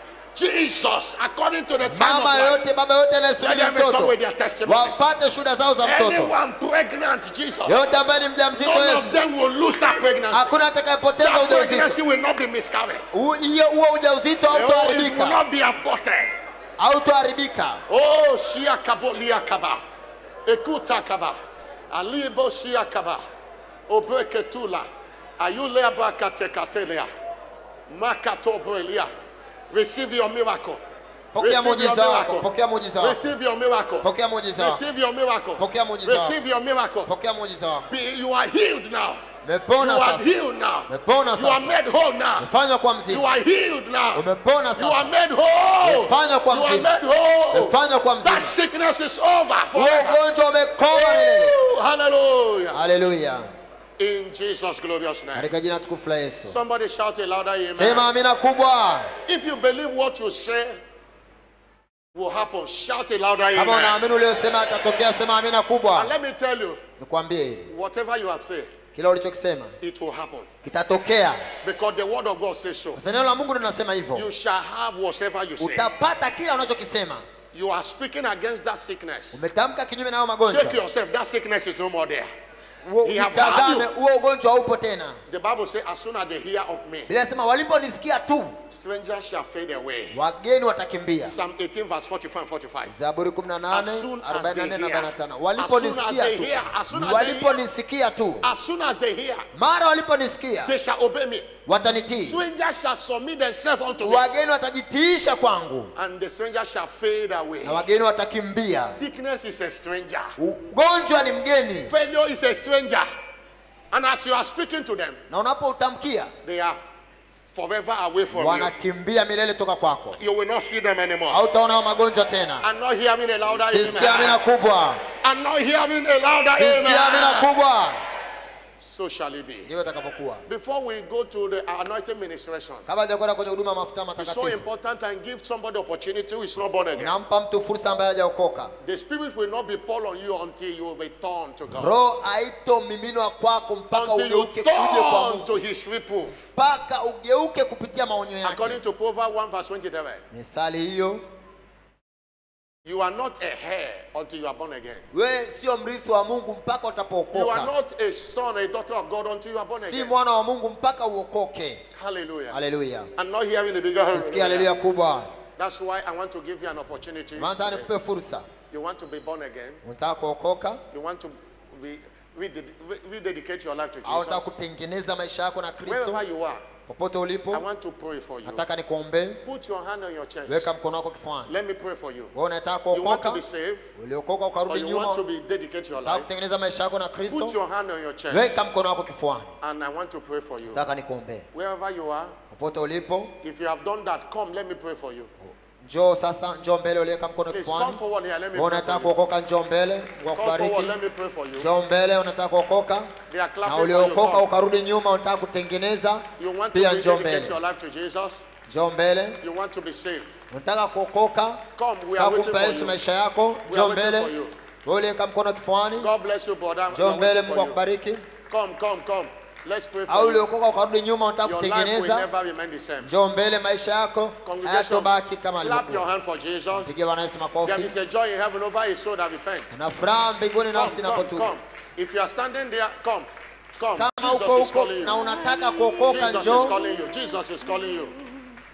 Jesus, according to the time mama of life, yoyote baba yoyote let anayesubiri them come mtoto with their testimonies. wapate shuhuda zao za mtoto Anyone pregnant, Jesus, yoyote ambaye ni mjamzito none of yesu them will lose that pregnancy. hakuna atakayepoteza That ujauzito pregnancy will not be miscarried. U- hiyo huo ujauzito Oh, it will hautoharibika not be aborted. hautoharibika Oh, Shia Kabo Lia Kaba. Ekuta Kaba. Alibo Shia Kaba. Obreketula. Ayulea Bakatekatelea. Makato Brelia. Receive your miracle. pokea Receive your muujiza wako miracle. pokea muujiza wako Receive your miracle. pokea muujiza wako Receive your miracle. Pokea muujiza wako. Receive your miracle. pokea muujiza wako Be- You are healed now. You umepona are sasa healed now. umepona You are sasa made whole now. umefanywa kwa You mzima are healed now. umepona You are sasa made whole. umefanywa kwa You are mzima made whole. umefanywa kwa That mzima sickness is over huo forever. ugonjwa umekoma milele Woo! Hallelujah. haleluya In Jesus' glorious name. katika jina tukufu la yesu Somebody shout a louder sema amen. amina kubwa If you believe what you say will happen, shout a louder kama amen. unaamini uliosema atatokea sema amina And kubwa let me tell you, nikwambie hili whatever you have said, kila ulichokisema it will happen. kitatokea Because the word of God says so. sasa neno la mungu linasema You hivyo shall have whatever you say. utapata kila unachokisema You are speaking against that sickness. umetamka kinyume na hayo Check magonjwa yourself. That sickness is no more there. Huo- He have utazame had huo ugonjwa haupo tena The Bible says, as soon as they hear of me, bila sema waliponisikia tu strangers shall fade away. wageni watakimbia Psalm 18, verse 44 and 45. zaburi 18 As soon as 44 they na hear. 45 As soon as waliponisikia they tu hear. As soon as they hear. waliponisikia tu As soon as they hear, mara waliponisikia they shall obey me. watanitii Strangers shall submit themselves unto me, wageni watajitiisha kwangu and the strangers shall fade away. na wageni watakimbia Sickness is a stranger. ugonjwa ni mgeni Failure is a stranger. And as you are speaking to them, na unapoutamkia they are forever away from you. wanakimbia milele toka kwako You will not see them anymore. hautaona hao magonjwa tena I'm not hearing a louder sisikia amina amen. kubwa I'm not hearing a louder sisikia amina amen. kubwa So shall it be. ndivyo itakapokuwa Before we go to the anointing ministration, kabla hajakwenda kwenye huduma ya mafuta it's so matakatifu important and give somebody opportunity who is not born again. nampa mtu fursa ambaye hajaokoka The spirit will not be poured on you until you return to God. roho haitomiminwa kwako mpaka Until you ugeuke uje kwa turn mungu to his reproof. mpaka ugeuke kupitia maonyo yake According to Proverbs 1 verse 27, mithali hiyo you are not a heir until you are born again. wewe sio mrithi wa mungu mpaka You are utapookoka not a son, a daughter of God until you are born si again. mwana wa mungu mpaka uokoke Hallelujah. haleluya I'm not hearing the bigger sikia haleluya kubwa That's why I want to give you an opportunity. maana nataka nikupe fursa You want to be born again. unataka kuokoka You want to re- reded- re- rededicate your life to au unataka Jesus. kutengeneza maisha yako na kristo Wherever you are, popote I ulipo want to pray for you. nataka nikuombee Put your hand on your chest. weka mkono wako kifuani Let me pray for you. wewe unataka You want to kuokoka be saved uliokoka or ukarudi you nyuma want to be dedicate your unataka life. kutengeneza maisha yako na Put kristo your hand on your chest weka mkono wako kifuani and I want to pray for you. nataka nikuombee Wherever you are, popote ulipo if you have done that, come, let me pray for you. njoo sasa njoo mbele uliweka mkono Please come kifuani forward here. Let me wewe pray unataka for you. kuokoka njoo mbele Mungu Come akubariki forward. Let me pray for you. njoo mbele unataka kuokoka They are na clapping for you. uliokoka Come. ukarudi nyuma unataka kutengeneza You want to pia njoo rededicate mbele your life to Jesus. njoo mbele You want to be saved. unataka kuokoka Come, we unataka are waiting kumpa for Yesu you. maisha yako We njoo are waiting mbele for you. wewe uliweka mkono kifuani God bless you, brother. We njoo are mbele waiting Mungu for you. akubariki Come, come, come. Let's pray au for you. uliokoka ukarudi nyuma unataka Your life will kutengeneza never remain the same. njoo mbele maisha yako Congregation, hayatobaki kama clap your alivyokuwa hand for Jesus. pigie Bwana Yesu There makofi is a joy in heaven over his soul that repents. na furaha mbinguni Come, nafsi come, inapotubu come. If you are standing there, come. Come. kama Jesus uko is huko calling na you. unataka kuokoka Jesus is njoo calling you. Jesus is calling you.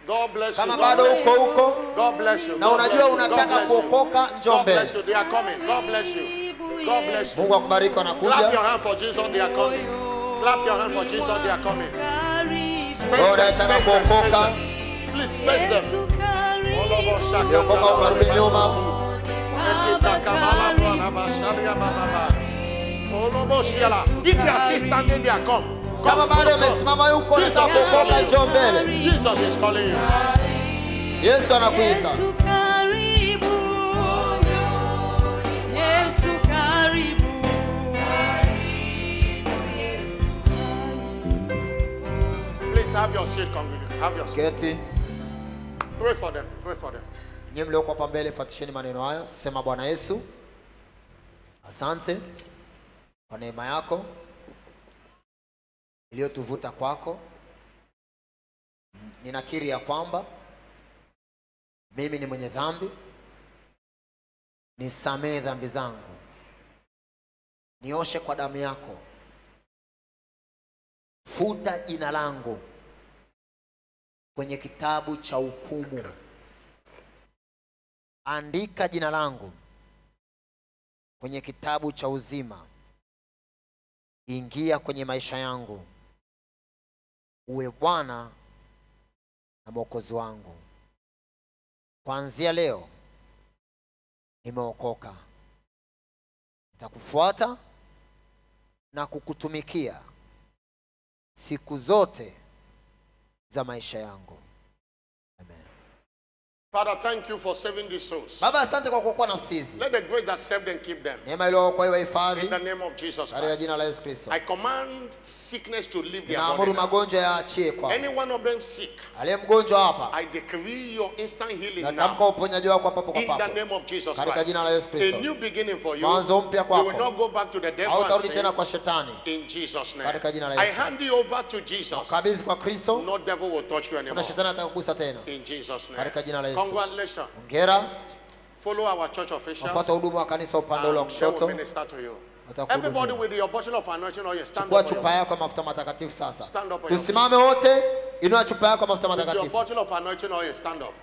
God bless you. kama God bado bless uko you. huko God bless you. na God unajua bless you. God unataka bless you. kuokoka njoo God bless mbele you. They are coming. God bless you. God bless you. mungu akubariki Clap wanakuja your hand for Jesus. They are coming. Clap your hand for Jesus. They are coming. Space Wewe them, unayetaka space them, space kuokoka them. Please space them. All of us shaka- uliokoka ukarudi nyuma Ekita kamala bwana basharia bababa. All of us yala. If you are still standing there, come. kama Come, bado come, come. umesimama yuko Jesus unataka is kuokoka calling njoo you. mbele Jesus is calling you. yesu anakuita Yesu karibu. Yesu karibu. Please have your seat, congregation. Have your seat. keti Pray for them. Pray for them. nyie mlioko hapa mbele fatisheni maneno haya sema bwana yesu asante kwa neema yako iliyotuvuta kwako ninakiri ya kwamba mimi ni mwenye dhambi nisamehe dhambi zangu nioshe kwa damu yako futa jina langu kwenye kitabu cha hukumu andika jina langu kwenye kitabu cha uzima ingia kwenye maisha yangu uwe bwana na mwokozi wangu kuanzia leo nimeokoka nitakufuata na kukutumikia siku zote za maisha yangu amen Father, thank you for saving these souls. baba asante kwa kuokoa nafsi hizi Let the grace that saved them keep them. neema iliyookoa iwe hifadhi In the name of Jesus katika Christ. jina la yesu kristo I command sickness to leave their naamuru body. now. magonjwa yaachie kwa Any one of them sick, aliye mgonjwa hapa I decree your instant healing natamka now. uponyaji wako papo kwa In the papo name of Jesus katika Christ. jina la yesu A kristo new beginning for you. mwanzo mpya You will kwako not go back to the devil and hautarudi tena sin. kwa shetani In Jesus' name. Katika jina la I Yesu. hand you over to Jesus. kabidhi kwa kristo No devil will touch you kuna anymore. shetani atakugusa tena In Jesus' name. Katika jina la Yesu. Congratulations. ongera Follow our church officials. wafuata huduma wa kanisa upande ule wa and they will kushoto minister to you. Watakuhudumia. Everybody with your bottle of anointing oil, stand chukua up. on chupa your- yako ya mafuta matakatifu sasa Stand up on your tusimame wote inua chupa yako ya mafuta With your matakatifu bottle of anointing oil, stand up.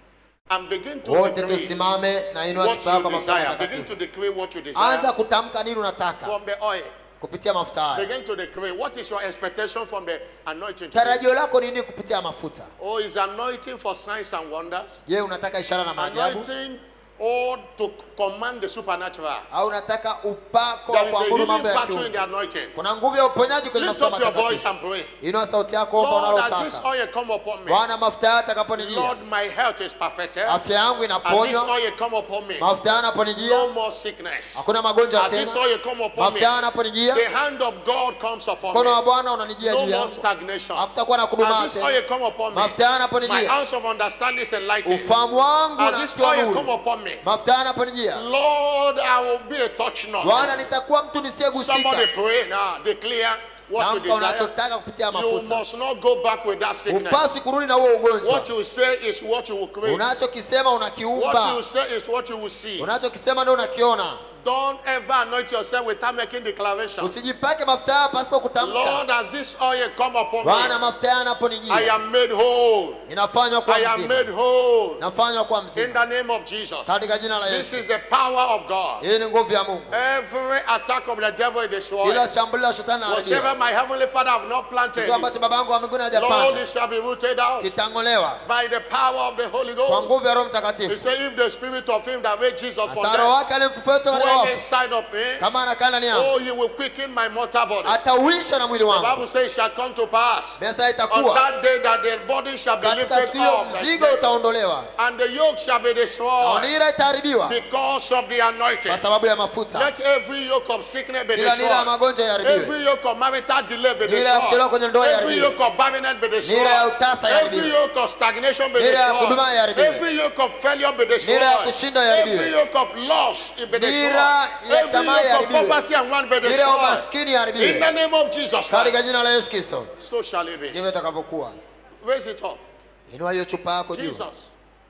And begin to wote decree tusimame na inua what chupa yako you ya mafuta desire. Begin to matakatifu decree what you anza desire kutamka nini unataka from the oil. kupitia mafuta haya Begin to decree what is your expectation from the anointing. today? tarajio lako ni nini kupitia mafuta Oh, is anointing for signs and wonders? je unataka ishara na maajabu Anointing or to command the supernatural? au unataka upako wa There is a kuamuru healing mambo ya virtue in kiungu the anointing. kuna nguvu ya uponyaji kwenye Lift mafuta up your voice matakatifu and pray. inua sauti yako omba Lord, as this unalotaka oil come upon me, bwana mafuta haya atakaponijia Lord, my health is perfected. afya yangu As this inaponywa oil come upon me, mafuta haya no yanaponijia more sickness. hakuna magonjwa As this tena oil come upon me, mafuta haya yanaponijia the hand of God comes upon mkono me. wa bwana unanijia No juu more yangu stagnation. hakutakuwa na As kudumaa this tena oil come upon me, mafuta haya my yanaponijia house of understanding is enlightened. ufahamu wangu As this unatiwa oil come nuru upon me, mafuta haya yanaponijia Lord, I will be a touch bwana not. nitakuwa mtu nisiyegusika Somebody pray now. Declare what you tamka desire. unachotaka kupitia You mafuta must not go back with that sickness. upasi kurudi na huo ugonjwa What you say is what you will create. unachokisema What unakiumba you say is what you will see. unachokisema ndio unakiona Don't ever anoint yourself without making declaration. usijipake mafuta haya pasipo Lord, kutamka as this oil come upon bwana me, mafuta haya I yanaponijia am made whole. inafanywa kwa I am mzima made whole. nafanywa kwa In mzima the name of Jesus. katika jina la This yesu is the power of God. hii ni nguvu ya mungu Every attack of the devil is destroyed. kila shambulio la shetani Whatever naharibiwa my heavenly Father have not planted, kitu ambacho baba yangu wa mbinguni Lord, hajapanda it shall be rooted out kitang'olewa by the power of the Holy kwa Ghost. nguvu ya roho He mtakatifu said, if the spirit of him that made Jesus from hasa roho death wake alimfufua toka katika dwell wafu inside of me, kama anakaa ndani yangu oh, he will quicken my mortal body. atauisha na mwili The wangu Bible says it shall come to pass mesa on itakuwa that day that the body shall be katika lifted siku hiyo up mzigo utaondolewa and the yoke shall be na destroyed nira itaharibiwa because of the anointing. kwa sababu ya mafuta Let every yoke of sickness be kila nira ya destroyed. magonjwa iharibiwe Every yoke of marital delay be Nira ya kuchelewa kwenye ndoa destroyed. Every iharibiwe. yoke of barrenness be destroyed. Nira ya utasa Every iharibiwe. yoke of stagnation be Nira ya destroyed. kudumaa iharibiwe. Every yoke of failure be destroyed. Nira ya kushindwa iharibiwe. Every yoke of loss be destroyed. Nira ya Every tamaa yoke of iharibiwe. poverty and want be nira ya destroyed. umaskini In the iharibiwe name of Jesus Christ. katika jina la yesu kristo So shall it be. ndivyo itakavyokuwa Raise it up. inua hiyo chupa yako juu Jesus.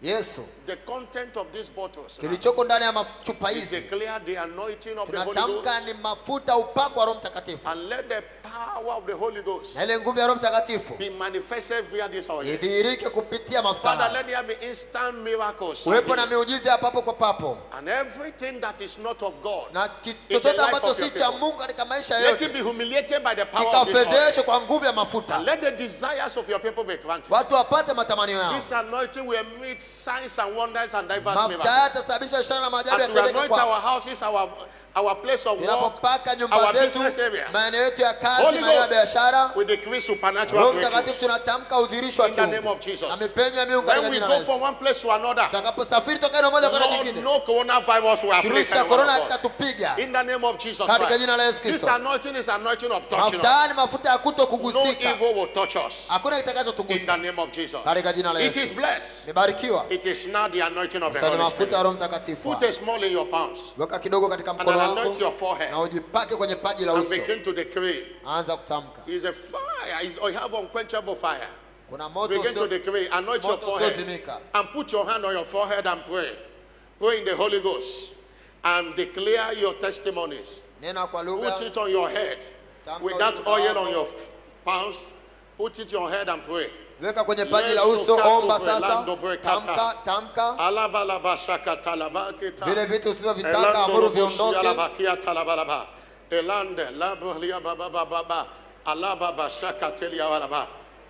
yesu the content of these bottles now kilichoko ndani ya maf- chupa is hizi declare the anointing of the Holy tunatamka Ghost ni mafuta upako wa roho mtakatifu and let the power of the Holy Ghost na ile nguvu ya roho mtakatifu be manifested via this oil. idhihirike kupitia mafuta Father, haya let there be instant miracles kuwepo na miujiza ya papo kwa papo and everything that is not of God. na ki- In the chochote life ambacho of your si cha people. mungu katika maisha Let it yote be humiliated by the power of this oil. kikafedheshwe kwa nguvu ya mafuta And let the desires of your people be granted. watu wapate matamanio yao This anointing will meet signs and wonders and diverse mafuta miracles. haya yatasababisha ishara na maajabu As we yatendeke anoint kwa our houses, our, our place of work, tunapopaka nyumba our zetu business area. maeneo yetu ya kazi Holy maeneo ya Ghost, biashara we decree supernatural roho mtakatifu breakthroughs. tunatamka udhirisho wa In the name kiungu of Jesus. na mipenyo ya miungu katika When we jina la go from yesu one place to another, tutakaposafiri toka eneo moja kwenda Lord, nyingine no coronavirus will afflict kirusi cha anyone korona of us. kitatupiga In the name of Jesus katika Christ. jina la yesu This kristo anointing is anointing of touching mafuta us. haya ni mafuta ya kuto No kugusika evil will touch us. hakuna In kitakachotugusa the name of Jesus. katika jina la It is yesu blessed. nimebarikiwa It is now the anointing of the sasa ni Holy mafuta ya Spirit. roho mtakatifu Put a small in your palms weka kidogo katika and mkono anoint wako your forehead na ujipake kwenye paji la and uso begin to decree. anza kutamka Is a fire. Is you have unquenchable fire. kuna moto Begin to usio- decree. Anoint your moto forehead usiozimika and put your hand on your forehead and pray. Pray in the Holy Ghost and declare your testimonies. nena kwa Put lugha it on your head Tamka with that ushuhuda oil wako. on your palms. Put it on your head and pray. weka kwenye paji la Yesu uso katu omba sasa brelando brekata. tamka tamka Alabalaba shakatalaba kita. vile vitu usivyovitaka Elando amuru roboshi viondoke alabakia talabalaba. Elande labria baba baba baba. Alababa shakatelia walaba.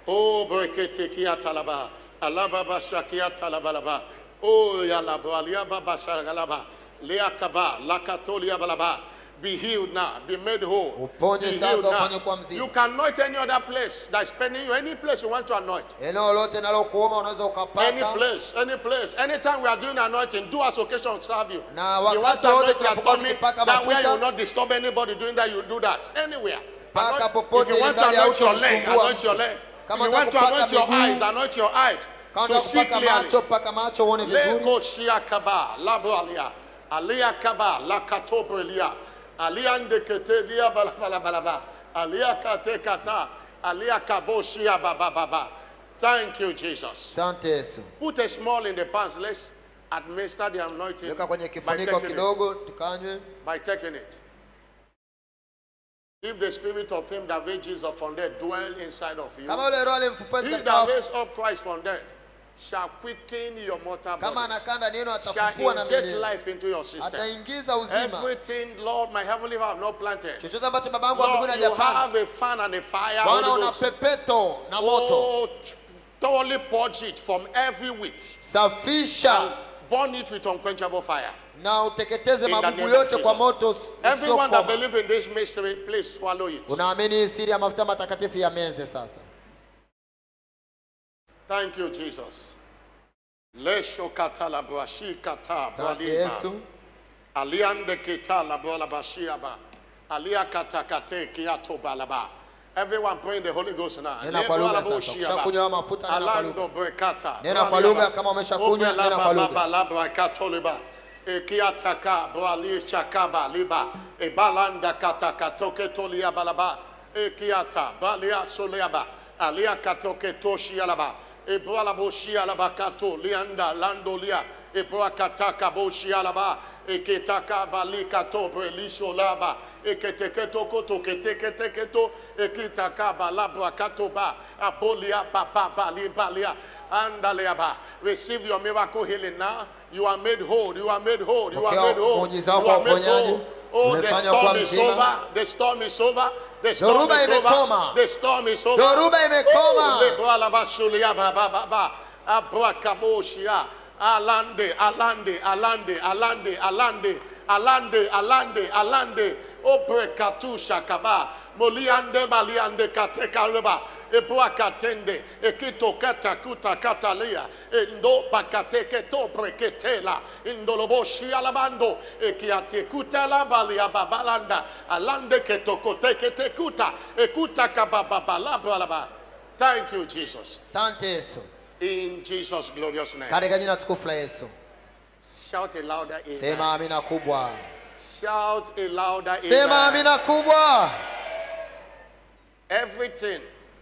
O brekete kia talaba. Alababa shakia talabalaba. O yalabalia baba shagalaba. Leakaba lakatolia balaba. Be healed now. Be made whole. Uponye Be sasa, healed now. ufanye kuwa mzima. You can anoint any other place that's pending you. Any place you want to anoint. eneo lote nalokuoma unaweza Any ukapaka place, any place. Anytime we are doing anointing, do as occasion serve you. Na you want wakati to wote anoint your tunapokuwa tummy, tukipaka that way you mafuta. will not disturb anybody doing that, you do that. Anywhere. Paka Anoint- popote if you ili want to mradi anoint your leg, hautamsumbua anoint your mtu. leg. Kama if you want to unataka anoint your kupaka eyes, miguu, anoint your eyes. kama To unataka see kupaka clearly. macho paka macho uone vizuri Leko shia kaba, labo alia. Alia kaba, la katobre lia. Alia ndekete lia bala bala bala ba. Alia kate kata. Alia kabo shia ba ba ba ba. Thank you, Jesus. asante yesu Put a small in the pants. Let's administer the anointing weka kwenye by kifuniko taking, it, kidogo tukanywe by taking it. If the spirit of him that raised Jesus from dead dwell inside of you, kama yule roho alimfufua he katika that wafu raised up Christ from dead shall quicken your mortal kama body, anakaa ndani yenu shall atafufua na inject milele life into your system. ataingiza uzima Everything, Lord, my heavenly Father, have not planted. chochote ambacho baba yangu wa Lord, mbinguni you hajapanda have a fan and a fire. bwana Holy una Ghost. pepeto na moto Oh, thoroughly purge it from every wheat. safisha Burn it with unquenchable fire. na uteketeze In the magugu name of yote Jesus. kwa moto Everyone that usiokoma believes in this mystery, please swallow it. unaamini hii siri ya mafuta matakatifu ya meze sasa Thank you, Jesus. Lesho kata la brashi kata asante bralima. yesu Aliande kita la bola bashiaba. Alia kata kate kiato balaba. Everyone pray in the Holy Ghost now. nena kwa lugha sasa ukishakunywa mafuta nena kwa lugha Alando brekata. Nena kwa lugha, kama umeshakunywa, nena kwa lugha. Labra katoliba. Ekiataka brali chakaba liba. Ebalanda kata katoke tolia balaba. Ekiata balia soleaba. Alia katoke toshi alaba. Ebrala boshi alaba kato lianda lando lia. Ebra kataka boshi alaba. Eketaka balika tobre lisho laba. Eketeketo koto keteketeketo. Ekitaka balabra katoba. Abolia papa bali balia. Andaleaba. Receive your miracle healing now. You are made whole. You are made whole. You are Pokea made whole. muujiza You wako wa are made uponyaji. whole. Oh, the Umefanywa kuwa storm is mzima. over. The storm is over. The storm Dhoruba is over. imekoma. The storm is over. Dhoruba imekoma. Oh, lebralabasulia ba ba ba ba. Abrakaboshia. Alande, alande, alande, alande, alande, alande, alande, alande. Obrekatu shakaba. Moliande maliande katekaleba. Ebrakatende. Ekito kata kuta katalia. Endo bakateke to breketela. Indoloboshi alabando. Ekiate kutala balia babalanda. Alande ketokote ketekuta. Ekuta kabababalaba. Thank you, Jesus. asante yesu In Jesus' glorious name. katika jina tukufu la yesu Shout a louder amen. sema amina kubwa Shout a louder sema amen. amina kubwa Everything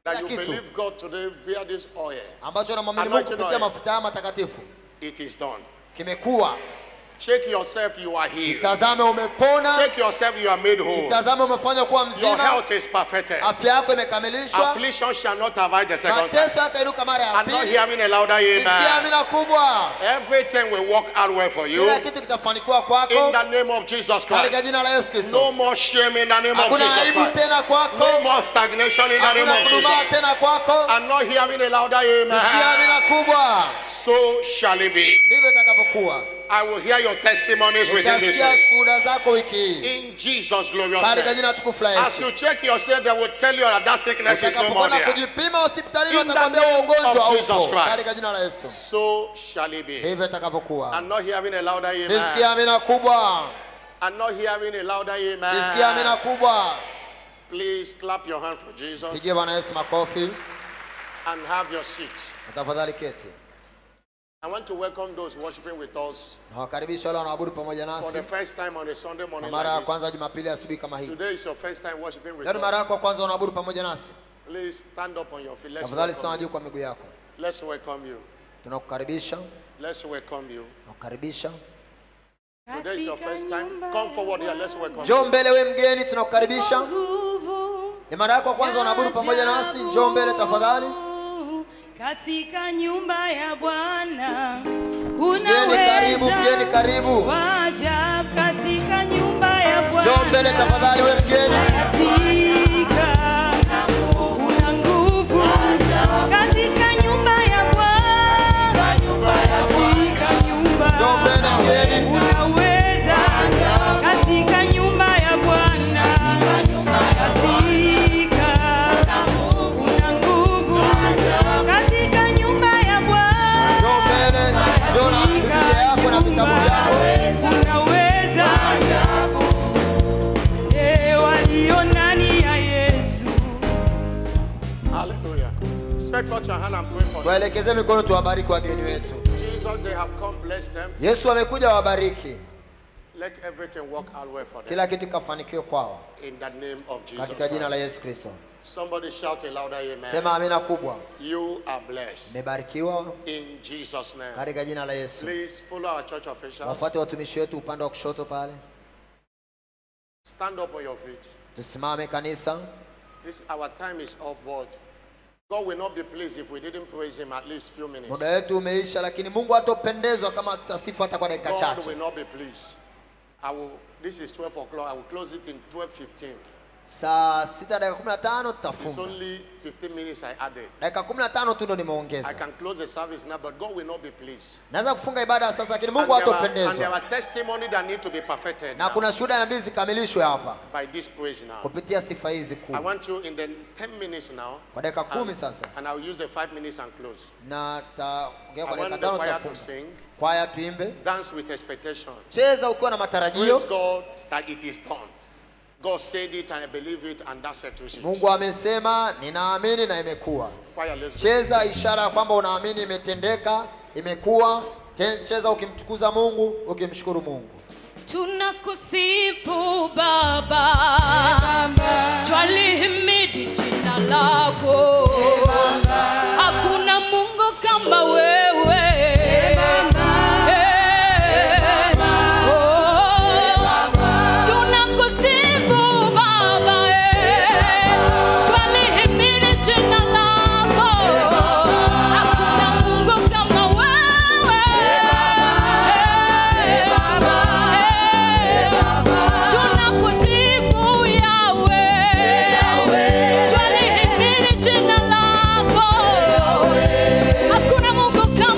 that Kila you kitu. believe God today via this oil, ambacho namwamini Mungu Anointing kupitia oil. mafuta haya matakatifu it is done. kimekuwa. Shake yourself, you are healed. Tazame umepona, Shake yourself, you are made whole. tazame umefanywa kuwa Your mzima, health is perfected. afya yako imekamilishwa, Affliction shall not abide the second time. mateso hatainuka mara ya I'm not pili. hearing a louder Sikia amen. amina kubwa, Everything will work out well for you. kila kitu kitafanikiwa In kwako the name of Jesus katika Christ. jina la Yesu No Kristo. more shame in the name of Hakuna Jesus aibu Christ. tena No kwako, more stagnation in the name hakuna of kudumaa Jesus. tena kwako. I'm not hearing a louder Sikia amina amen. kubwa, So shall it be. ndivyo itakavyokuwa. I will hear your testimonies within this Utasikia week. shuhuda zako wiki hii In Jesus' glorious katika name. jina tukufu la As Yesu. you check yourself, they will tell you that that sickness is no more Utakapokwenda there. kujipima hospitalini, In the watakwambia name huo ugonjwa of Jesus haupo Christ. katika jina la Yesu. So shall it be. Ndivyo itakavyokuwa. I'm not hearing a louder Sisikia amen. amina kubwa, I'm not hearing a louder sisikia amina amen. kubwa. Please clap your hand for Jesus Pigie Bwana Yesu makofi and have your seat. na tafadhali keti. I want to welcome those worshiping with us Nawakaribisha wale wanaabudu pamoja for nasi the first time on a Sunday kwa morning mara ya like this. kwanza Jumapili asubuhi kama hii. Today is your first time worshiping with Leo ni mara us. yako ya kwanza unaabudu pamoja nasi, Please stand up on your feet. Let's tafadhali simama welcome juu you. kwa miguu yako. Let's welcome you. Tunakukaribisha, Let's welcome you. tunakukaribisha. Today is your first time. Come forward here. Let's welcome you. Njoo mbele we mgeni, tunakukaribisha. Nguvu Ni mara yako ya kwanza unaabudu pamoja nasi, njoo mbele tafadhali. katika nyumba ya Bwana kuna Mgeni karibu, mgeni karibu. Wajab katika nyumba ya Bwana. Njoo mbele tafadhali we mgeni. Katika kuna nguvu katika nyumba ya Bwana. Katika nyumba Njoo mbele mgeni. unaweza katika nyumba ya Bwana. Katika kuna nguvu katika nyumba ya Bwana. Njoo mbele, njoo na Biblia yako na vitabu vyako. Unaweza Eh, walio ndani ya Yesu Hallelujah. Stretch forth your hand and pray for them. Tuwaelekeze mikono, tuwabariki wageni wetu. Jesus, they have come. Bless them. Yesu amekuja wabariki, Let everything work out well for them. kila kitu kikafanikiwe kwao In the name of Jesus. katika jina la Christ. Yesu Kristo. Somebody shout a louder amen. Sema amina kubwa. You are blessed. Mmebarikiwa In Jesus' name. katika jina la Yesu. Please follow our church officials. Wafuate watumishi wetu upande wa kushoto pale. Stand up on your feet. Tusimame kanisa. This our time is up, but God will not be pleased if we didn't praise Him at least few minutes. Muda wetu umeisha, lakini Mungu hatopendezwa kama tutasifu hata kwa dakika God chache. will not be pleased. I will. This is 12 o'clock. I will close it in 12:15. Saa sita dakika kumi na tano It's tutafunga. only 15 minutes I added. Dakika kumi na tano tu ndo I nimeongeza. can close the service now, but God will not be pleased. Naweza kufunga ibada sasa, lakini And Mungu there, are, and there hatopendezwa, are testimony that need to be perfected na now kuna shuhuda na mbili zikamilishwe hapa by this praise now. kupitia sifa hizi I kuu. want you in the 10 minutes now, Kwa dakika kumi and, sasa, and I'll use the five minutes and close. na taongea I kwa dakika want the tano, choir to tutafunga. sing, Kwaya tuimbe, dance with expectation. cheza ukiwa na matarajio. Praise God that it is done. God said it and I believe it, and that settles it. Mungu amesema, ninaamini na imekuwa. Choir, let's go. Cheza ishara ya kwamba unaamini imetendeka, imekuwa. Te- Cheza ukimtukuza Mungu, ukimshukuru Mungu. Tunakusifu Baba, twalihimidi jina lako. Hakuna Mungu kama wewe. Eh, oh. Tunakusifu Baba, eh, twalihimidi jina lako. Hakuna Mungu kama wewe. Eh, eh, Tunakusifu Yahweh, twalihimidi jina lako. Hakuna Mungu kama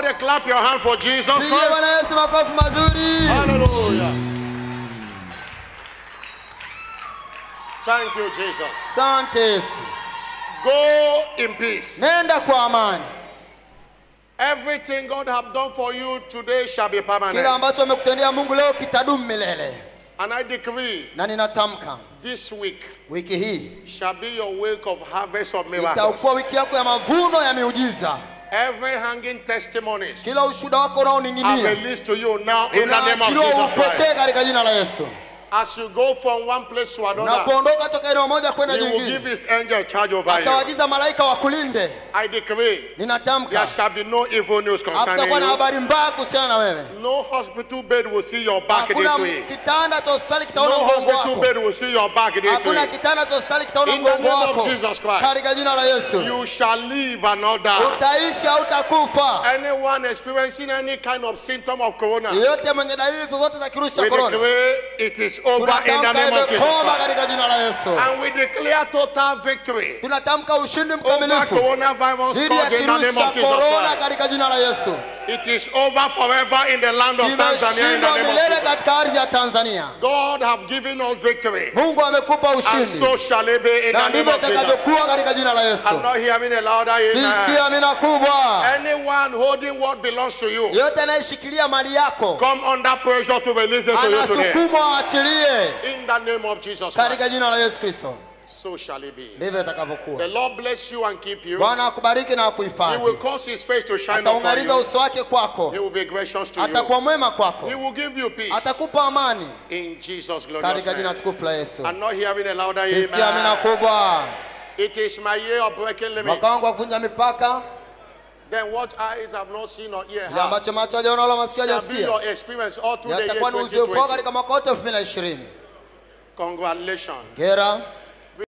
Somebody clap your hand for Jesus pigie Christ. bwana yesu makofi mazuri Hallelujah. Thank you, Jesus. asante yesu Go in peace. nenda kwa amani Everything God have done for you today shall be kila permanent. ambacho amekutendea mungu leo kitadumu milele And I decree na ninatamka this week wiki hii shall be your week of harvest of miracles. itakuwa wiki yako ya mavuno ya miujiza Every hanging testimonies kila ushuhuda wako are unaoning'inia released to you now in the name of unaachiliwa Jesus Christ. upokee katika jina la yesu As you go from one place to another, unapoondoka toka eneo moja kwenda he will give jingine his angel charge over you. atawaagiza malaika wakulinde I decree there ninatamka shall be no evil news concerning hakutakuwa na you. habari mbaya kuhusiana na wewe No hospital bed will see your back this hakuna week. kitanda cha hospitali No kitaona mgongo hospital wako bed will see your back this hakuna week. kitanda cha hospitali kitaona In the mgongo name of wako Jesus Christ. katika jina la yesu You shall live and not die. utaishi hautakufa Anyone experiencing any kind of symptom of corona, yeyote mwenye dalili zozote za kirusi cha we korona declare it is over in the tunatamka name of Jesus imekoma Christ. katika jina la yesu And we declare total victory tunatamka ushindi over mkamilifu coronavirus dhidi ya cause in the kirusi name cha of Jesus korona Christ. katika jina la yesu It is over forever in the land of Tanzania in the imeshindwa name of milele Jesus. katika ardhi ya tanzania God have given us victory. mungu amekupa And ushindi so shall it be in na the name ndivyo of Jesus. itakavyokuwa katika jina la yesu I'm not hearing a louder sisikia amen. amina kubwa Anyone holding what belongs to you, yeyote anayeshikilia mali yako come under pressure to release it to you today. anasukumwa aachilie In the name of Jesus Christ. katika jina la yesu kristo So shall it be. ndivyo itakavyokuwa The Lord bless you and keep you. bwana akubariki na He will akuhifadhi cause his face to shine upon ataungaliza you. uso wake kwako He will be gracious to you. atakuwa mwema kwako He will give you peace. atakupa amani In Jesus' glorious katika jina name. tukufu la yesu I'm not hearing a louder sisikia amina amen. kubwa It is my year of breaking limits. mwaka wangu wa kuvunja mipaka Then what eyes have not seen or ear kile heard ambacho macho hajaona wala masikio shall be hajasikia your experience all through the year yatakuwa ni uzoefu wako 2020. katika mwaka wote elfu mbili na ishirini Congratulations. gera